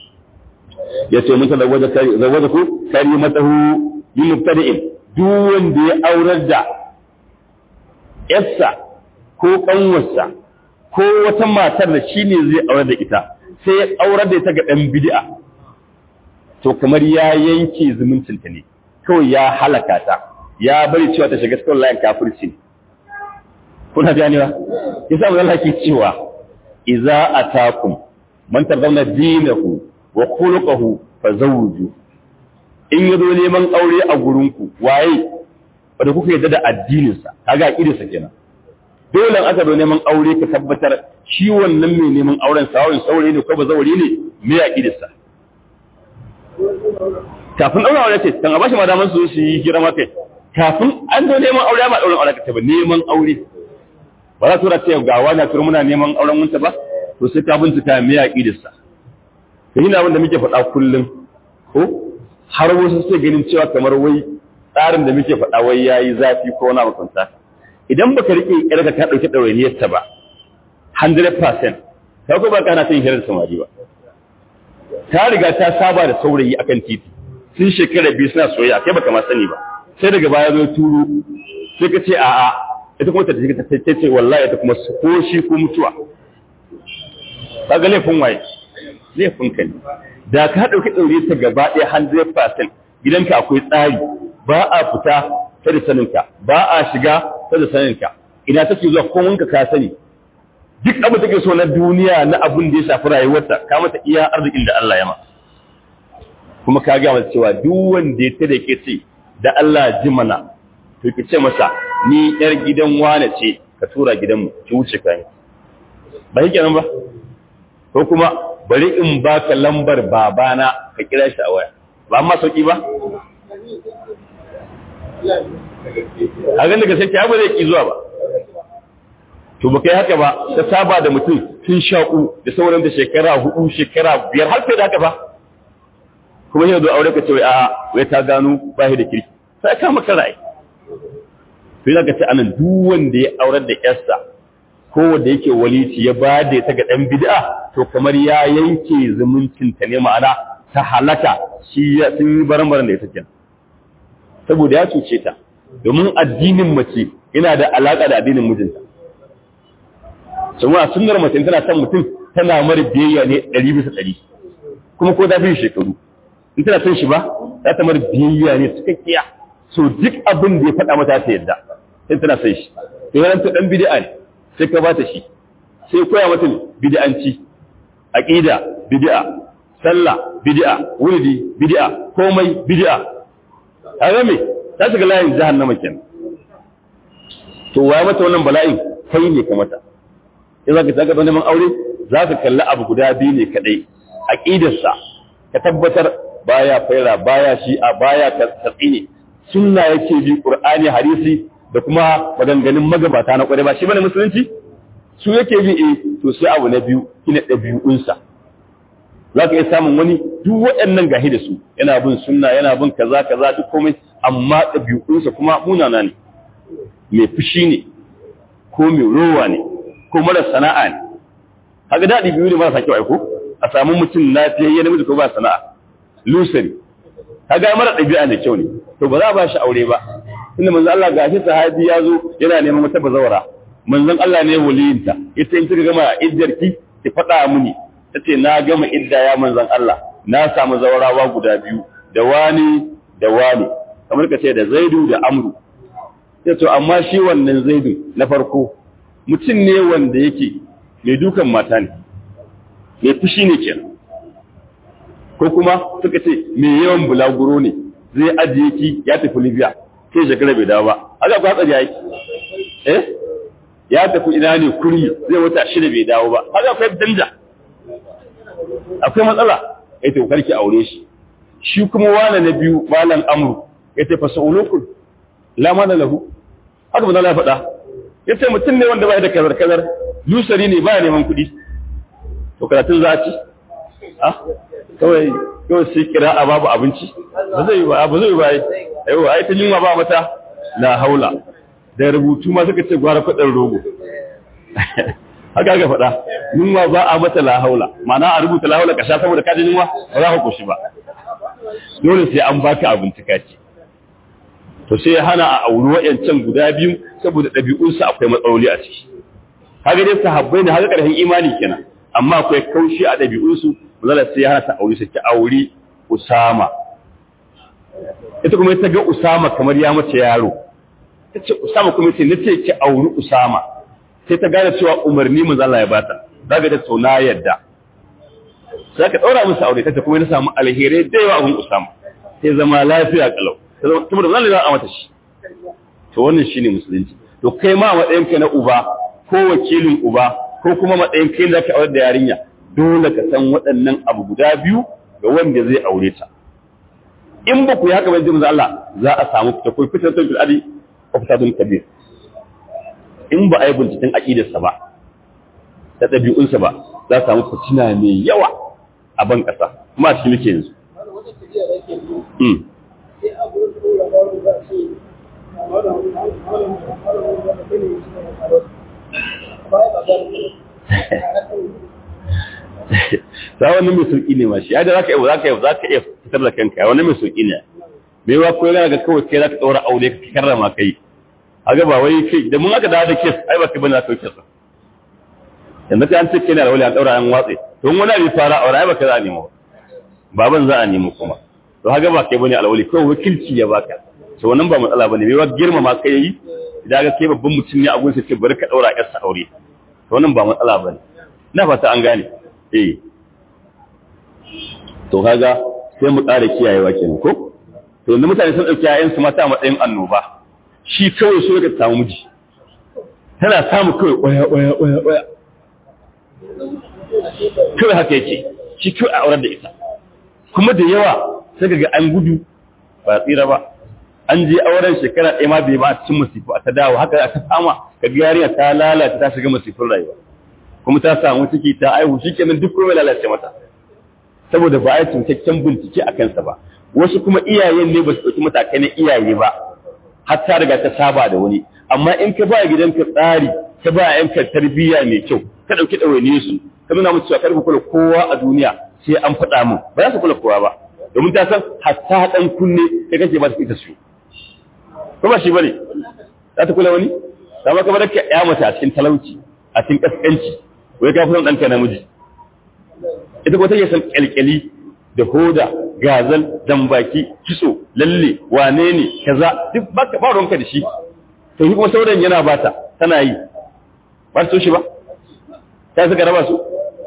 yace mun tada waje kari zawaja ku kari matahu bi mubtadi'in duk wanda ya aurar da yarsa ko kanwarsa ko wata matar da shi ne zai aurar da ita sai ya aurar da ita ga ɗan bid'a to kamar ya yanke zumuncinta ne kawai ya halaka ta ya bari cewa ta shiga cikin layin kafirci ne kuna ganewa yasa mu Allah ke cewa idza atakum man tardawna dinahu wa khuluquhu fazawju in yazo neman aure a gurinku waye wanda kuka yadda da addininsa kaga aqidarsa kenan dole an aka zo neman aure ka tabbatar shi wannan mai neman auren sawun saurayi ne ko ba zauri ne me ya kidarsa kafin daura aure ce kan a bashi madaman su su yi hira ma kai kafin an zo neman aure ma dauran aure ka ce ba neman aure ba za tura ce ga wani tura muna neman auren munta ba to sai ka bincika me ya kidarsa to ina abin da muke faɗa kullum ko har wasu sai ganin cewa kamar wai tsarin da muke faɗa wai yayi zafi ko na makwanta idan baka rike yarka ka dauki dawainiyar ta ba 100% ka ko ba kana son hirar samari ba ta riga ta saba da saurayi akan titi sun shekara biyu suna soyayya kai baka ma sani ba sai daga baya zo turo sai ka ce a'a ita kuma ta ta ta ce wallahi ita kuma ko shi ko mutuwa kaga laifin waye laifin ka ne da ka dauki daure ta gaba ɗaya 100% gidanka akwai tsari ba a fita ta da saninka ba a shiga ta da saninka ina take zuwa kowanka ka sani duk abin da take so na duniya na abin da ya shafi rayuwarta ka mata iya arzikin da Allah ya ma kuma ka ga mata cewa duk wanda ya tada ke ce da Allah ji mana to ki ce masa ni yar gidan wane ce ka tura gidanmu ki wuce ka yi ba yake nan ba ko kuma bari in baka lambar babana ka kira shi a waya ba amma sauki ba a ganin daga sai ba zai ki zuwa ba to ba kai haka ba ta saba da mutum tun shaƙu da sauran da shekara hudu shekara biyar har sai da haka ba kuma yau da aure ka ce wai a wai ta gano ba da kirki sai ka maka ra'ayi to yana ka ce anan duk wanda ya aurar da yarsa ko wanda yake walici ya ba da ta ga dan bid'a to kamar ya yanke zumuncin ta ne ma'ana ta halaka shi ya sun yi baran-baran da ita kenan saboda ya cuce ta domin addinin mace yana da alaka da addinin mijinta saboda sunnar mace tana son mutum tana mara biyayya ne ɗari bisa ɗari kuma ko ta fi shekaru in tana son shi ba za ta mara biyayya ne cikakkiya so duk abin da ya faɗa mata ta yadda sai tana son shi to yana ta ɗan bid'a ne sai ka bata shi sai koya mata bid'anci aqida bid'a sallah bid'a wurdi bid'a komai bid'a kaga me ta shiga layin jahannama kenan to waye mata wannan bala'in kai ne ka mata in zaka saka don neman aure zaka kalli abu guda biyu ne kadai aqidarsa ka tabbatar baya faira baya shi'a baya tasini sunna yake bi qur'ani hadisi da kuma maganganun magabata na kware ba shi bane musulunci su yake bi eh to sai abu na biyu kina dabi'unsa zaka iya samun wani duk waɗannan gahi da su yana bin sunna yana bin kaza kaza duk komai amma dabi'unsa kuma munana ne mai fushi ne ko mai rowa ne ko mara sana'a ne haka daɗi biyu ne marasa kyau aiko a samu mutum lafiyayye namiji ko ba sana'a lusari kaga mara ɗabi'a ne kyau ne to ba za a ba shi aure ba tunda manzon Allah gashi sahabi ya zo yana neman wata bazawara manzon Allah ne waliyinta ita in kika gama iddarki ki faɗa mini tace na gama idda ya manzon Allah na samu zawarawa guda biyu da wani da wani kamar ka ce da Zaidu da Amru sai to amma shi wannan Zaidu na farko mutum ne wanda yake mai dukan mata ne mai fushi ne kenan ko kuma suka ce mai yawan bulaguro ne zai ajiye ki ya tafi Libya sai shekara bai dawo ba haka ku hatsari yake eh ya tafi ina ne kuri zai wata shida bai dawo ba haka akwai danja akwai matsala ya to karki aure shi shi kuma wala na biyu malan amru ya tafi sa'ulukul la mana lahu haka ba ya faɗa ya ce mutum ne wanda ba da kazar kazar lusari ne ba neman kuɗi to karatun za ci ah kawai kawai sai kira a babu abinci ba zai ba ba zai ba yau ai ta yunwa ba mata la haula da rubutu ma suka ce gwara kudin rogo haka ga faɗa yunwa ba a mata la haula ma'ana a rubuta la haula ka sha saboda ka ji yunwa ba za ka koshi ba dole sai an baka abinci ka ci to sai ya hana a auri wayancan guda biyu saboda ɗabi'unsu akwai matsaloli a ciki haka dai sahabbai ne haka ƙarfin imani kenan amma akwai kaushi a ɗabi'unsu zala sai ya hana ta auri sai ta auri Usama ita kuma ta ga Usama kamar ya mace yaro ta ce Usama kuma sai nace ki auri Usama sai ta gane cewa umarni manzo Allah ya bata daga da to na yadda sai ka daura musu aure ta kuma ta samu alheri da yawa abun Usama sai zama lafiya kalau sai zama kuma manzo Allah ya mata shi to wannan shine musulunci to kai ma matsayin ka na uba ko wakilin uba ko kuma matsayin kai da ka aure da yarinya dole ka san waɗannan abu guda biyu ga wanda zai aure ta in ba ku yi haka bai jimza Allah za a samu fita ko fitar fil adi ko fitatun kabir in ba a yi binciken aƙidarsa ba da ɗabi'unsa ba za a samu fitina mai yawa a ban ƙasa kuma a cikin muke yanzu za wani mai sauƙi ne ma shi yadda za ka iya za ka iya za ka iya fitar da kanka wani mai sauƙi ne mai wa ko yana ga kawai kai za ka ɗaura aure ka karrama kai a ga ba wai kai da mun aka dawo da kes ai ba kai bane za ka kes yanzu kai an ce kai na da wani an ɗaura an watse to wani abin fara aure ai ba kai za a nemo baban za a nemo kuma to haka ba kai bane alwali kawai wakilci ya baka to wannan ba matsala bane mai wa girmama kai yi idan ga kai babban mutum ne a gurin sai ce bari ka ɗaura ƴarsa aure to wannan ba matsala bane na fata an gane eh to kaga sai mu ƙara kiyayewa kenan ko to yanzu mutane sun ɗauki ƴaƴansu mata a matsayin annoba shi kawai so ka samu miji tana samu kawai ƙwaya ƙwaya ƙwaya ƙwaya kawai haka yake shi kyau a aurar da ita kuma da yawa sai ga an gudu ba tsira ba an je auren shekara ɗaya ma bai ba a cikin masifu a ta dawo haka aka fama ka ga yarinya ta lalata ta shiga masifin rayuwa kuma ta samu ciki ta aihu shikenan duk komai lalace mata saboda ba a yi cikakken bincike a kansa ba wasu kuma iyayen ne ba su ɗauki matakai na iyaye ba har ta riga ta saba da wani amma in ka ba gidanka tsari ka ba yanka tarbiyya mai kyau ka ɗauki ɗawainiye su ka nuna musu cewa kar ku kula kowa a duniya sai an faɗa min ba za su kula kowa ba domin ta san hatta ɗan kunne kai kake ba su ita su ko ba shi bane za ta kula wani ta maka bar ka ya mace a cikin talauci a cikin kaskanci wai ka fi son ɗanka namiji ita ko take son kyalkyali da hoda gazal dambaki kiso lalle wane ne kaza duk baka ba ruwanka da shi to shi kuma sauran yana bata tana yi ba su shi ba ta suka raba su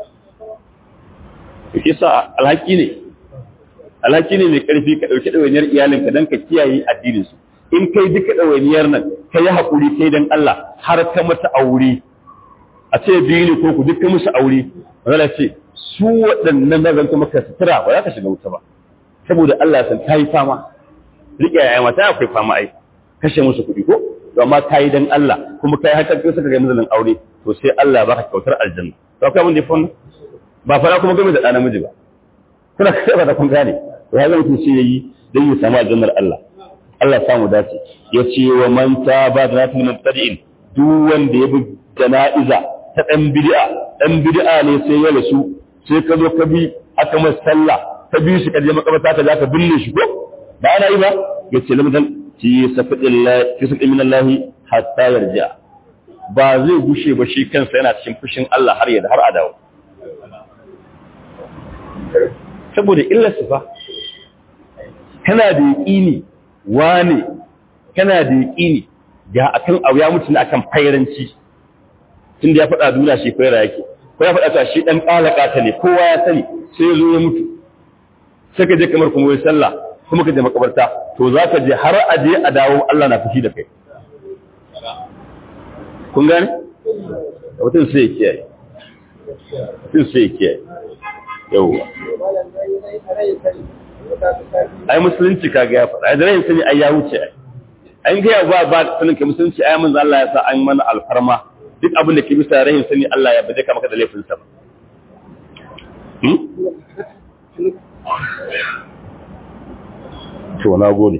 yake sa alhaki ne alhaki ne mai karfi ka dauki dawainiyar iyalinka dan ka kiyaye addinin su in kai duka dawainiyar nan ka yi hakuri kai dan Allah har ka mata aure a ce biyu ne ko ku duka musu aure wanda ce su waɗannan na zanta maka sutura ba za ka shiga wuta ba saboda Allah ya san ta yi fama riƙe yaya mata akwai fama ai kashe musu kuɗi ko to amma ka yi dan Allah kuma kai haka kai suka ga mazalin aure to sai Allah ba ka kyautar aljanna to akwai abin da ya fa ba fara kuma game da ɗan namiji ba kuna kai ba da kun gane to ya zama mutum sai yayi dan ya samu aljannar Allah Allah ya samu dace ya ce wa man taba da natil mubtadi'in duk wanda ya bi jana'iza ta ɗan bid'a ɗan bid'a ne sai ya rasu sai ka zo ka bi aka masa sallah ka bi shi ka je makabarta ka za ka binne shi ko ba ana yi ba ya ce lamdan fi safidillahi fi safid min Allah hatta yarja ba zai gushe ba shi kansa yana cikin fushin Allah har ya har a dawo saboda illar su fa kana da yaqini wane kana da yaqini ga akan abu ya mutu ne akan fairanci tunda ya faɗa duniya shi faira yake ko ya faɗa ta shi ɗan ƙalaƙa ta ne kowa ya sani sai ya zo ya mutu sai ka je kamar kuma wai sallah kuma ka je makabarta to za ka je har a je a dawo Allah na fushi da kai kun gane mutum sai ya kiyaye mutum sai ya kiyaye yawwa ai musulunci kaga ya faɗa ai da rayin sani ai ya wuce ai an gaya ba ba sanin ka musulunci ai manzo Allah ya sa an mana alfarma duk abin da ke bisa rahin sani Allah ya bade ka maka da laifinsa ba. To, na gode.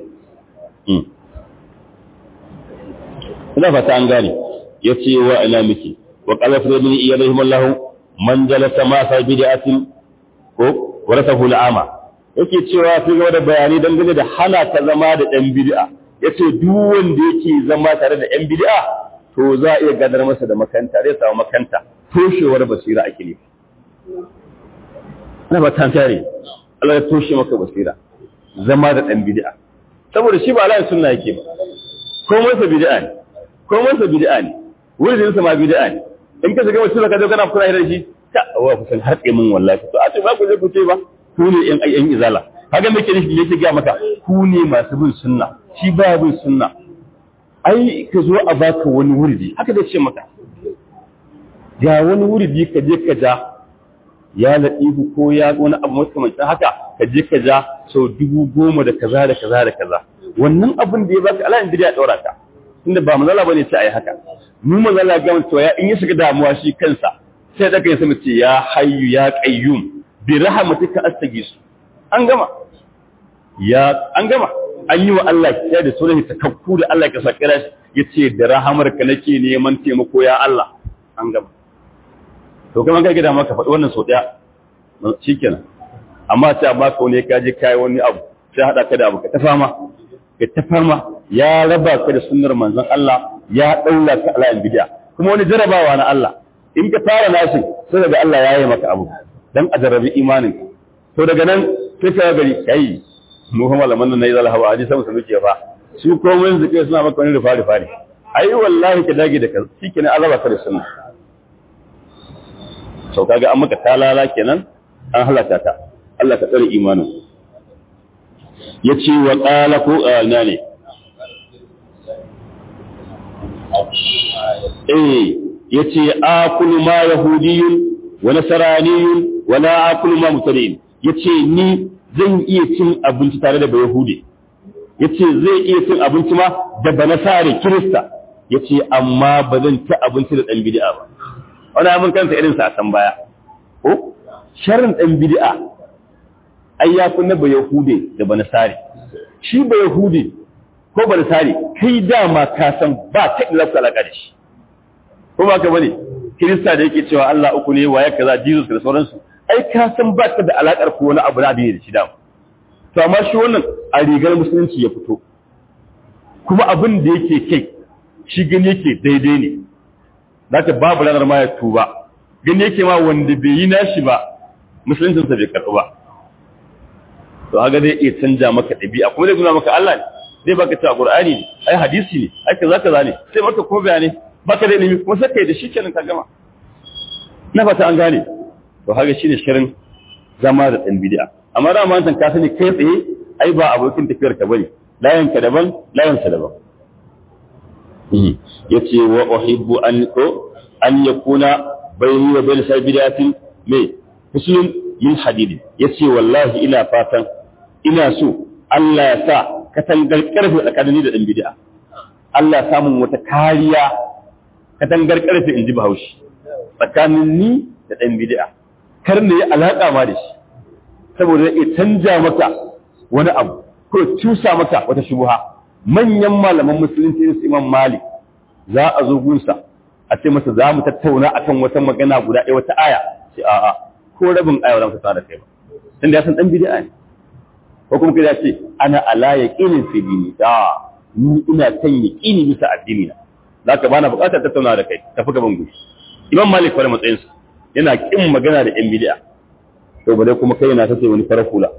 Ina fata an gane, ya ce wa ina miki, wa ƙalafin da mini iya rahimar lahu, man jalasa masa bid'atin ko warasa hul'ama. Yake cewa fi gaba da bayani dangane da hana ta zama da ɗan bid'a. Ya ce duk wanda yake zama tare da ‘yan bid'a to za a iya gadar masa da makanta zai samu makanta toshewar basira ake ne ana ba ta tare Allah ya toshe maka basira zama da dan bid'a saboda shi ba Allah sunna yake ba ko masa bid'a ne ko masa bid'a ne wurin sa ma bid'a ne in ka shiga mutum ka zo kana kula da shi ta wa ku san hatsi mun wallahi to a ce ba ku je ku ce ba ku ne yan ayyan izala kaga me ke nufi yake ga maka ku ne masu bin sunna shi ba bin sunna ai ka zo a baka wani wurdi haka da ce maka ga wani wurdi ka je ka ja ya laɗihu ko ya wani abu makamancin haka ka je ka ja sau dubu goma da kaza da kaza da kaza wannan abin da ya baka ala inda ya ɗaura ka tunda ba mazala bane ce ai haka mu mazala ga mutuwa ya in ya shiga damuwa shi kansa sai daga yin sama ce ya hayyu ya qayyum bi rahmatika astaghis an gama ya an gama an yi wa Allah kiyaye da sunan takakku da Allah ka sakira shi yace da rahamarka nake neman taimako ya Allah an gama to kuma kai gida maka faɗi wannan sau ɗaya shikenan amma sai a baka wani ka je kai wani abu sai hada ka da abu ka ta fama ka ta fama ya raba ka da sunnar manzon Allah ya daula ka ala bid'a kuma wani jarabawa na Allah in ka fara nashi sai daga Allah ya yi maka abu dan a jarabi imanin to daga nan sai ka gari kai mu kuma malaman nan nayi zalhawa hadisi sama su ke fa su komai zuke suna maka wani rufa rufa ne ai wallahi ka dage da ka shikenan Allah ba ka da sunna sau kaga an maka talala kenan an halaka ta Allah ka tsare imanin ya ce wa ƙala ko na ne eh ya ce akulu ma yahudiyun wa nasaraniyun wala akulu ma mutari'in yace ni zan iya cin abinci tare da bayahude yace zai iya cin abinci ma da banasare kirista yace amma ba zan ci abinci da dan bid'a ba wani abin kanta irin sa a san baya ko sharrin dan bid'a ai ya kunna bayahude da banasare shi bayahude ko banasare kai dama ka san ba ta ilafta alaka da shi ko ba ka bane kirista da yake cewa Allah uku ne waye kaza Jesus da sauransu ai ka san ba ta da alakar ko wani abu na da shi da to amma shi wannan a rigar musulunci ya fito kuma abin da yake kai shi gani yake daidai ne zaka babu ranar ma ya tuba gani yake ma wanda bai yi nashi ba musuluncin sa bai karɓu ba to haka zai iya canja maka ɗabi'a kuma zai nuna maka Allah ne zai baka cewa Qur'ani ne ai hadisi ne ai kaza kaza ne sai maka ko bayani baka da ilimi kuma sai kai da shi kenan ka gama na fata an gane to haka shine shirin zama da dan bid'a amma da ma ka sani kai tsaye ai ba abokin tafiyar ka bane layan ka daban layan sa daban yace wa uhibbu an ko an yakuna bayni wa bayna sai bid'atin me muslim min hadid yace wallahi ina fatan ina so Allah ya sa katangar karfe tsakanin da dan bid'a Allah ya samu wata kariya katangar karfe in ji bahaushe tsakanin ni da ɗan bid'a kar ne ya alaƙa ma da shi saboda ya canja maka wani abu ko cusa maka wata shubuha manyan malaman musulunci irin su Imam Malik za a zo gunsa a ce masa za mu tattauna akan wata magana guda ɗaya wata aya ce a'a ko rabin aya ba za mu da kai ba tunda ya san ɗan bid'a ne ko kuma kai ya ce ana ala yaqinin fi dini da ni ina kan yaqini bisa addini na zaka bana buƙatar tattauna da kai tafi gaban gushi Imam Malik fara matsayinsa yana kin magana da ‘yan bidiya, to ba dai kuma kai yana ta sai wani farar hula.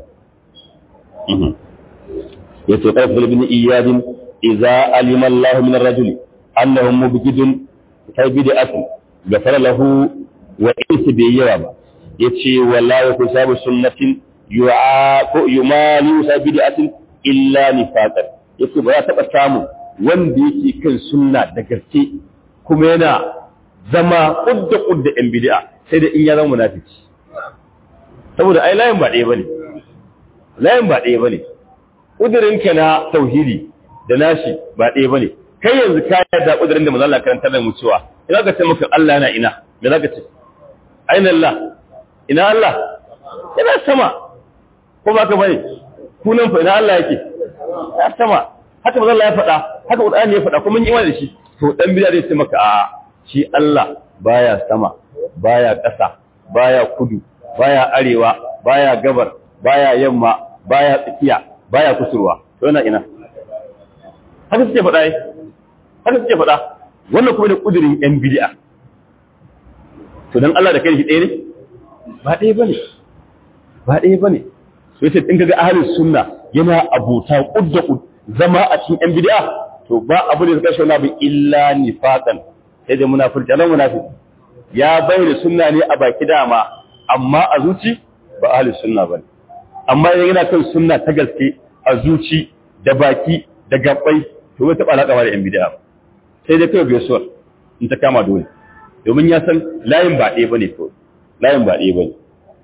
Ya ce ƙarfi bin iyadin iza alima Allah min rajuli annahu mubgidun kai bid'atu gafara lahu wa in bai yawa ba yace wallahi ku sabu sunnatin yu'a ko yumali sa bid'atin illa nifaqan yace ba ya taba samu wanda yake kan sunna da gaske kuma yana zama kudda kudda yan bid'a sai da in ya zama munafiki saboda ai layin ba ɗaya bane layin ba ɗaya bane kudirin ka na tauhidi da nashi ba ɗaya bane kai yanzu ka yarda kudirin da manzo Allah karantar da mu cewa ina ka ce maka Allah yana ina me zaka ce aina Allah ina Allah yana sama ko ba ka bane kunan fa ina Allah yake ya sama haka manzo Allah ya faɗa haka Qur'ani ya faɗa kuma mun yi imani da shi to dan bid'a zai ce maka a shi Allah baya sama baya ƙasa baya kudu baya arewa baya gabar baya yamma baya tsakiya baya kusurwa to yana ina haka suke faɗa haka suke faɗa wannan kuma ne kudirin yan bid'a to dan Allah da kai shi ɗaya ne ba ɗaya bane ba ɗaya bane so yace in kaga ahlus sunna yana abuta kudda kud zama a cikin yan bid'a to ba abu da zaka shauna bi illa nifaqan sai da munafiki alan munafiki ya bayyana sunna ne a baki dama amma a zuci ba ahli sunna bane amma yana kan sunna ta gaske a zuci da baki da gabbai to bai taba alaka da yan bid'a ba sai dai kai gaisuwar in ta kama dole domin ya san layin ba ɗaya bane to layin ba ɗaya bane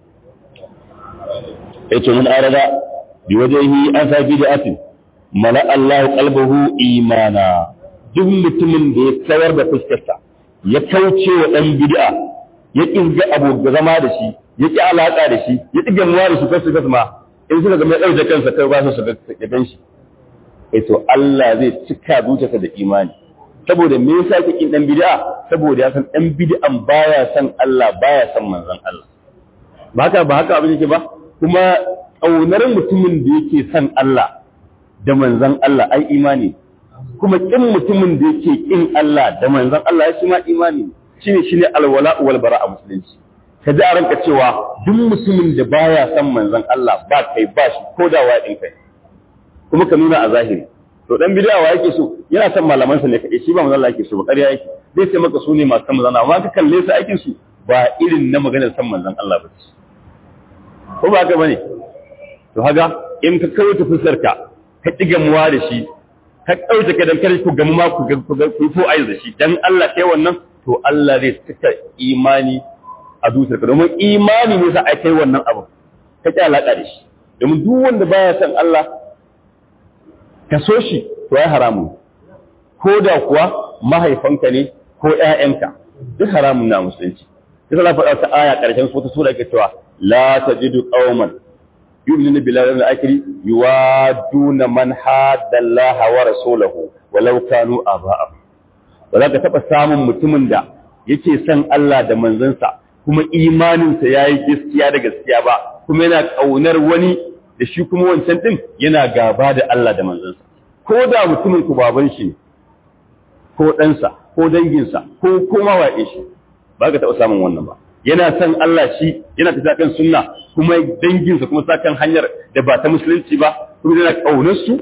yace mun arada bi wajhihi an sa bid'atin mala Allahu qalbahu imana duk mutumin da ya kawar da fuskarsa ya kauce wa ɗan bid'a ya ƙirga abu zama da shi ya ƙi alaƙa da shi ya ƙi gamuwa da shi kasu kasu ma in suka ga mai ɗauke kansa kai ba su ga gan shi eh to Allah zai cika zuciyarsa da imani saboda me yasa yake kin ɗan bid'a saboda ya san ɗan bid'an baya san Allah baya san manzon Allah ba haka ba haka abin yake ba kuma ƙaunar mutumin da yake san Allah da manzon Allah ai imani kuma kin mutumin da yake kin Allah da manzon Allah ya shi ma imani shine shine alwala wal bara a musulunci ka ji a ranka cewa duk musulmin da baya san manzon Allah ba kai ba shi ko da wa din kai kuma ka nuna a zahiri to dan bid'a wa yake so yana san malaman sa ne kai shi ba manzon Allah yake so ba ƙarya yake zai ce maka su ne masu san manzon Allah amma ka kalle su aikin su ba irin na maganar san manzon Allah ba ce ko ba haka bane to haga in ka kawo ta fuskar ka ka kigamuwa da shi ka ɗauke ka dankali ku gamu ma ku ku ko ayi da shi dan Allah kai wannan to Allah zai saka imani a zuciyarka domin imani ne sa a kai wannan abu ka ƙi alaƙa da shi domin duk wanda baya son Allah ka so shi to ya haramun ko da kuwa mahaifanka ne ko ƴaƴanka duk haramun na musulunci sai na faɗa ta aya ƙarshen wata sura yake cewa la tajidu qauman yu'minu billahi wal akhir yuwaduna man hadda Allah wa rasulahu walau kanu aba'ahum ba za ka taɓa samun mutumin da yake son Allah da manzansa kuma imaninsa ya yi gaskiya da gaskiya ba kuma yana ƙaunar wani da shi kuma wancan ɗin yana gaba da Allah da manzansa ko da mutumin ku baban shi ne ko ɗansa ko danginsa ko koma waƙe shi ba ka taɓa samun wannan ba yana son Allah shi yana tafiya kan sunna kuma danginsa kuma sa kan hanyar da ba ta musulunci ba kuma yana ƙaunar su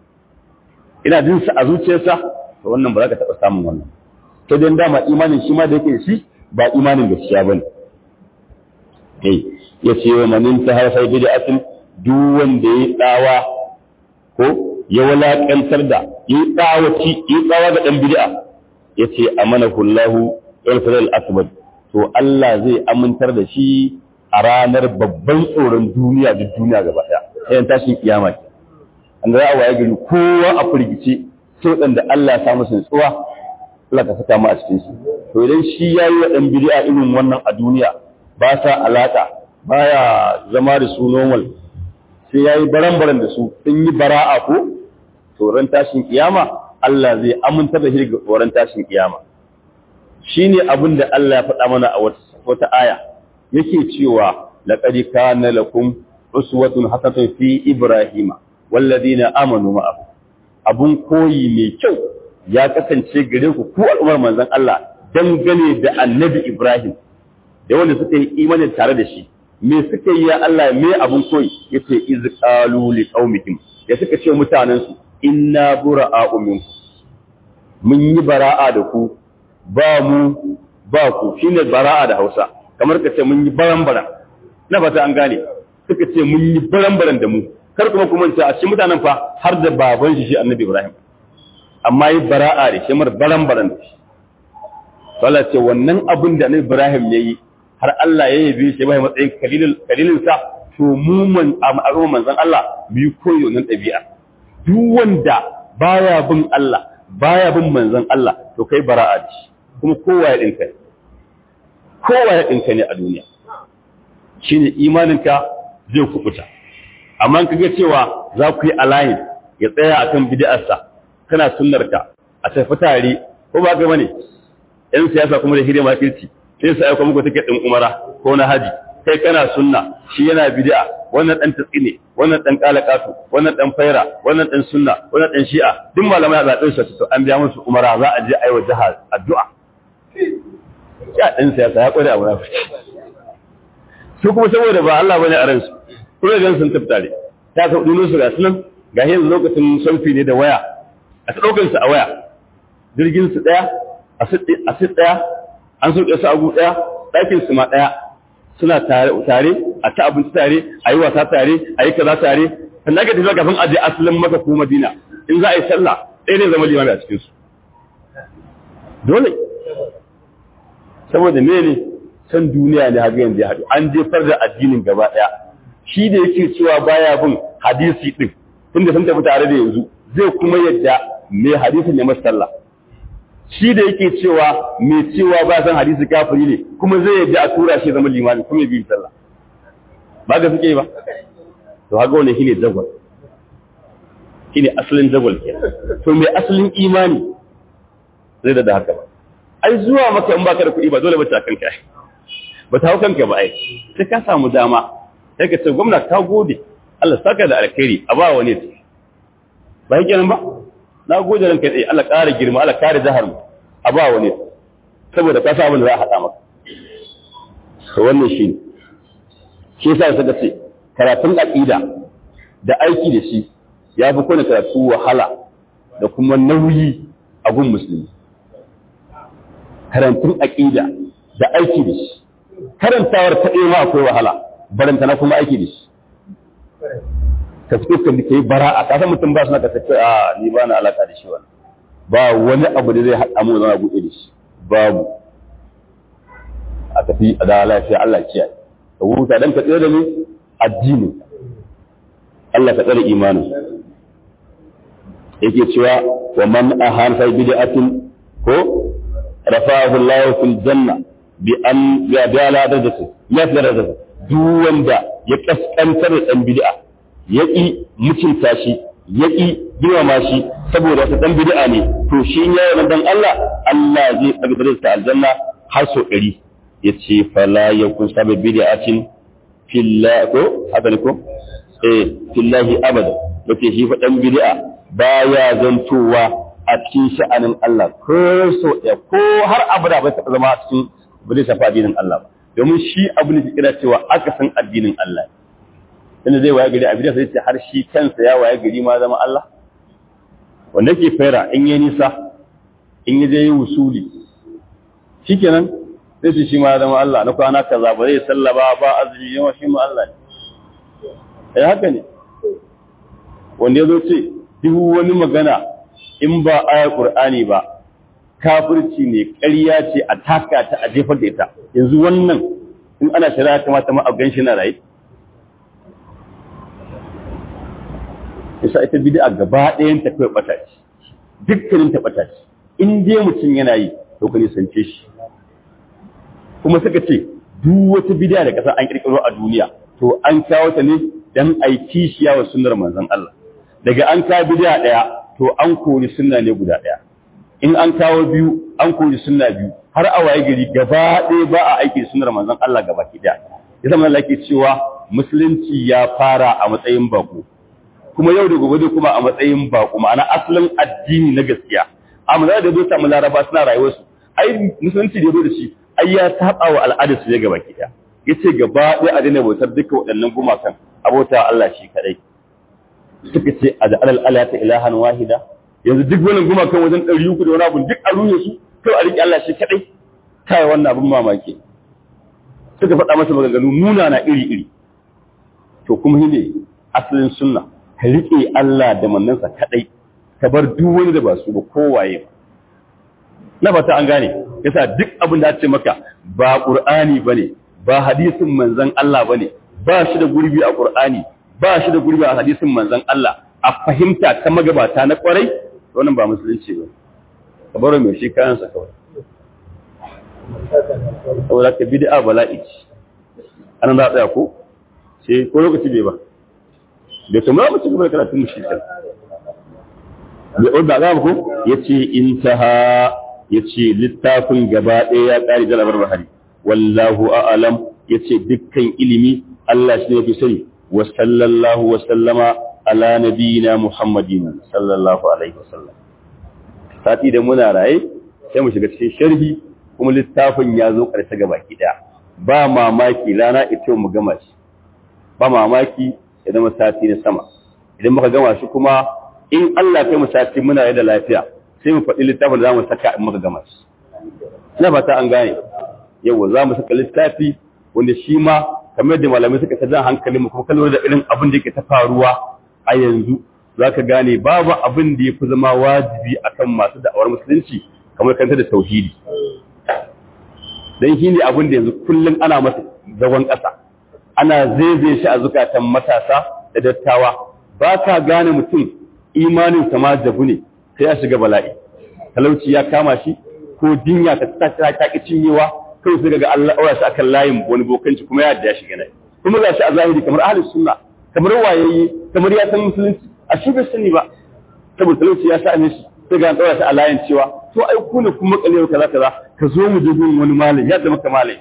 ina jin sa a zuciyarsa to wannan ba za ka taɓa samun wannan to dan dama imanin shi ma da yake shi ba imanin gaskiya bane eh ya ce wa manin ta harfa bid'atin duk wanda ya tsawa ko ya walakantar da ya tsawaci ya tsawa ga dan bid'a ya ce amana kullahu al akbar to Allah zai amintar da shi a ranar babban tsoron duniya da duniya gaba daya sai tashin kiyama ke an za a waye gari kowa a firgice sai waɗanda Allah ya samu sun tsuwa Allah ka saka mu a cikin su to idan shi yayi wa dan bid'a irin wannan a duniya ba sa alaka baya zama da su normal sai yayi baran-baran da su sun yi bara'a ko to ran tashin kiyama Allah zai amintar da shi ga ran tashin kiyama shine abin da Allah ya faɗa mana a wata aya yake cewa laqad kana lakum uswatun hasanatun fi ibrahima walladina amanu ma'ahu abun koyi mai kyau ya kasance gare ku ku al'ummar manzon Allah dangane da annabi Ibrahim da wanda suka yi imanin tare da shi me suka yi ya Allah me abun koyi yace iz qalu li qaumihim ya suka ce mutanen su inna bura'a'u minkum mun yi bara'a da ku ba mu ba ku shine bara'a da Hausa kamar ka ce mun yi baran-baran na fata an gane suka ce mun yi baran-baran da mu kar kuma kuma ce a cikin mutanen fa har da baban shi shi annabi Ibrahim amma yi bara'a da shi mar baran-baran da shi Allah ce wannan abin da annabi Ibrahim yayi har Allah ya yabe shi bai matsayin kalilin kalilin sa to mu man al'umma manzon Allah mu yi koyo nan ɗabi'a duk wanda baya bin Allah baya bin manzon Allah to kai bara'a da shi kuma kowa ya dinka kowa ya dinka ne a duniya shine imaninka zai kubuta amma ka ga cewa za ku yi alayin ya tsaya akan bid'arsa kana sunnarka a tafi tare ko ba ga bane yan siyasa kuma da hidima kirci sai su aika muku tiket din umara ko na haji kai kana sunna shi yana bid'a wannan dan tsine wannan dan kalakatu wannan dan faira wannan dan sunna wannan dan shi'a duk malamai a zaɓen su to an biya musu umara za a je aiwa jihar addu'a ya dan siyasa ya kware a munafiki su kuma saboda ba Allah bane a ransu kuma gan sun taftare ta ka duno su ga sunan ga yanzu lokacin selfie ne da waya a ta daukar su a waya jirgin su daya a sit daya an sauke su a gu daya ɗakin su ma daya suna tare tare a ta abinci tare a yi wasa tare a yi kaza tare sannan aka tafi kafin aje asalin maka ko madina in za a yi sallah ɗaya ne zama limami a cikin su dole saboda mene san duniya ne haka yanzu ya haɗu an jefar da addinin gaba ɗaya shi da yake cewa baya bin hadisi ɗin tunda sun tafi tare da yanzu zai kuma yadda mai hadisin ya masa sallah shi da yake cewa mai cewa ba san hadisi kafiri ne kuma zai yadda a tura shi zama limami kuma ya bi sallah ba ga suke ba to haka wannan shine jagwal shine asalin jagwal ke to mai asalin imani zai da haka ba ai zuwa maka in baka da kuɗi ba dole ba ta kanka ba ta hau kanka ba ai sai ka samu dama sai ka ce gwamna ka gode Allah saka da alkhairi a ba wani ta ba yake nan ba na gode ranka dai Allah ƙara girma Allah kare jahar mu a ba wani saboda ka sa abin da za a haɗa maka to wannan shi ne shi yasa suka ce karatun aqida da aiki da shi ya fi kone karatu wahala da kuma nauyi a gun musulmi karantun aqida da aiki da shi karantawar ta ma akwai wahala baranta na kuma aiki da shi ka fito ka yi bara'a ka san mutum ba su na ka tafi a ni ba na alaka da shi wani ba wani abu da zai haɗa mu zama buɗe da shi babu a tafi a da lafiya Allah kiyaye ka huta dan ka tsira da mu addini Allah ka tsare imanin yake cewa wa man ahan fa bid'atin ko rafa'ahu Allah fil janna bi an ya bi ala darajati ya fi darajati duk wanda ya kaskantar da dan bid'a ya ki mutunta shi ya ki girmama shi saboda wata dan bid'a ne to shi ya yi dan Allah Allah zai daga darajata aljanna har so 100 yace fala yakun sabab bid'atin fillah ko haka ne ko eh fillahi abada yace shi fa dan bid'a baya zantowa a cikin sha'anin Allah ko so ɗaya ko har abu da bai taɓa zama a cikin ba zai shafa addinin Allah ba domin shi abu ne kira cewa aka san addinin Allah inda zai waye gari abin da sai ce har shi kansa ya waye gari ma zama Allah wanda ke fara in yi nisa in yi zai yi wusuli shikenan sai su shi ma zama Allah na kwana kaza ba zai sallaba ba azumi yawa shi ma Allah ne eh haka ne wanda ya zo ce duk wani magana in ba ayar Qur'ani ba kafirci ne ƙarya ce a taka ta a jefar da ita yanzu wannan in ana shari'a kamata ma a gan shi na raye yasa ita bid'a gaba ɗayan ta kai bata ce dukkanin ta bata ce in dai mutum yana yi to ka nisance shi kuma suka ce duk wata bid'a da kasa an kirkiro a duniya to an kawo ta ne dan ai kishiya wa sunnar manzon Allah daga an kawo bid'a daya to an kori sunna ne guda daya in an kawo biyu an kori sunna biyu har a waye gari gaba ɗaya ba a aiki sunnar manzon Allah gaba ki daya ya zama Allah ke cewa musulunci ya fara a matsayin bako kuma yau da gobe kuma a matsayin bako ma'ana asalin addini na gaskiya amma da zo ta mu laraba suna rayuwar su ai musulunci da zo da shi ai ya saba wa al'adar su ne gaba ki daya yace gaba ɗaya a daina bautar duka waɗannan gumakan abota Allah shi kadai suka ce a da alal alata ilahan wahida yanzu duk wannan gumakan wajen ɗari uku da wani abu duk a ruye su kawai a riƙe Allah shi kaɗai kai wannan abin mamaki suka faɗa masa maganganu nuna na iri iri to kuma shi ne asalin sunna ka riƙe Allah da mannansa kaɗai ka bar duk wani da ba su ba kowaye ba na fata an gane yasa duk abin da ce maka ba qur'ani bane ba hadisin manzon Allah bane ba shi da gurbi a qur'ani ba shi da gurbi a hadisin manzon Allah a fahimta ta magabata na kwarai wannan ba musulunci ba ka baro mai shi kayansa kawai saboda ka bid'a bala'i an za tsaya ko sai ko lokaci bai ba bai kamar mu ci gaba da karatun mu shi kan bai odda ga ko yace intaha yace littafin gaba ɗaya ya ƙari da labar bahari wallahu a'lam yace dukkan ilimi Allah shi ne yafi sani wa sallallahu wa sallama ala nabiyina muhammadin sallallahu alaihi wasallam sati da muna raye sai mu shiga cikin sharhi kuma littafin ya zo ƙarshe gaba ki ɗaya ba mamaki rana ita mu gama shi ba mamaki ya zama sati na sama idan muka gama shi kuma in Allah kai mu sati muna da lafiya sai mu faɗi littafin da za mu saka in muka gama shi ina fata an gane yawa za mu saka littafi wanda shi ma kamar da malamai suka ta jan hankalin mu kuma kallon da irin abin da yake ta faruwa a yanzu za ka gane babu abin da ya fi zama wajibi akan masu da'awar musulunci kamar kanta da tauhidi dan shi ne abin da yanzu kullum ana masa zagon ƙasa ana zaizaye shi a zukatan matasa da dattawa ba ka gane mutum imanin ma jabu ne sai ya shiga bala'i talauci ya kama shi ko dinya ta ta ta ki cinyewa kai sai ga Allah aura shi akan layin wani bokanci kuma ya da shiga nai kuma ga shi a zahiri kamar ahlus sunna kamar wayayye kamar ya san musulunci a shi bai sani ba saboda talauci ya sa ne shi sai ga an daura shi a layin cewa to ai ku ne kuma kalewa kaza kaza ka zo mu je gun wani malami ya zama ka malami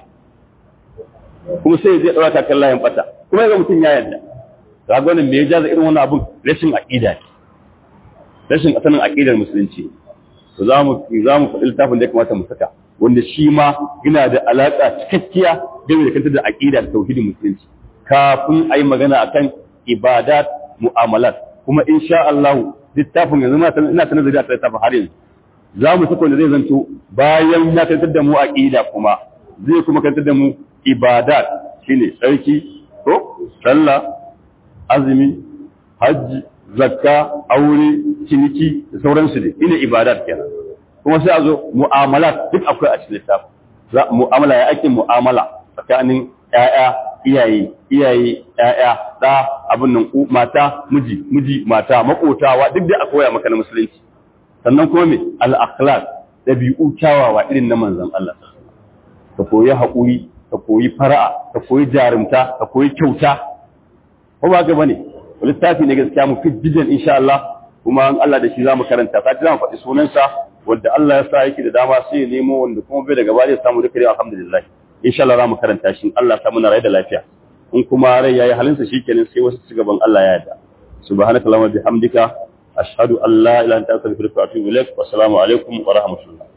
kuma sai zai daura kan layin bata kuma ga mutum ya yarda ga gwanin me ya jaza irin wannan abun rashin aqida ne rashin asalin aqidar musulunci to za mu za mu faɗi littafin da ya kamata mu saka wanda shi ma yana da alaka cikakkiya game da kanta da aqida da tauhidin musulunci kafin a yi magana akan ibadat mu'amalat kuma insha Allah littafin yanzu ina ta nazari a littafin har yanzu za mu saka wanda zai zanto bayan ya kantar da mu aqida kuma zai kuma kantar da mu ibadat shine tsarki ko sallah azumi hajji zakka aure ciniki da sauransu ne ina ibadat kenan kuma sai a zo mu'amalat duk akwai a cikin littafin mu'amala ya ake mu'amala tsakanin ƴaƴa iyaye iyaye ƴaƴa da abin nan mata miji miji mata makotawa duk da a koya maka na musulunci sannan kuma me al-akhlaq dabi'u kyawawa irin na manzon Allah ka koyi haƙuri ka koyi fara'a ka koyi jarumta ka koyi kyauta ko ba ga bane littafi ne gaskiya mu fi jidan insha Allah kuma an Allah da shi zamu karanta sai zamu faɗi sunansa wanda Allah ya sa yake da dama sai ya nemo wanda kuma bai daga baya samu duka dai alhamdulillah insha Allah zamu karanta shi Allah ta muna rai da lafiya in kuma rai yayi halinsa shikenan sai wasu ci gaban Allah ya yarda subhanakallahumma bihamdika ashhadu an la ilaha illa anta astaghfiruka wa atubu ilaik wa assalamu alaikum wa rahmatullah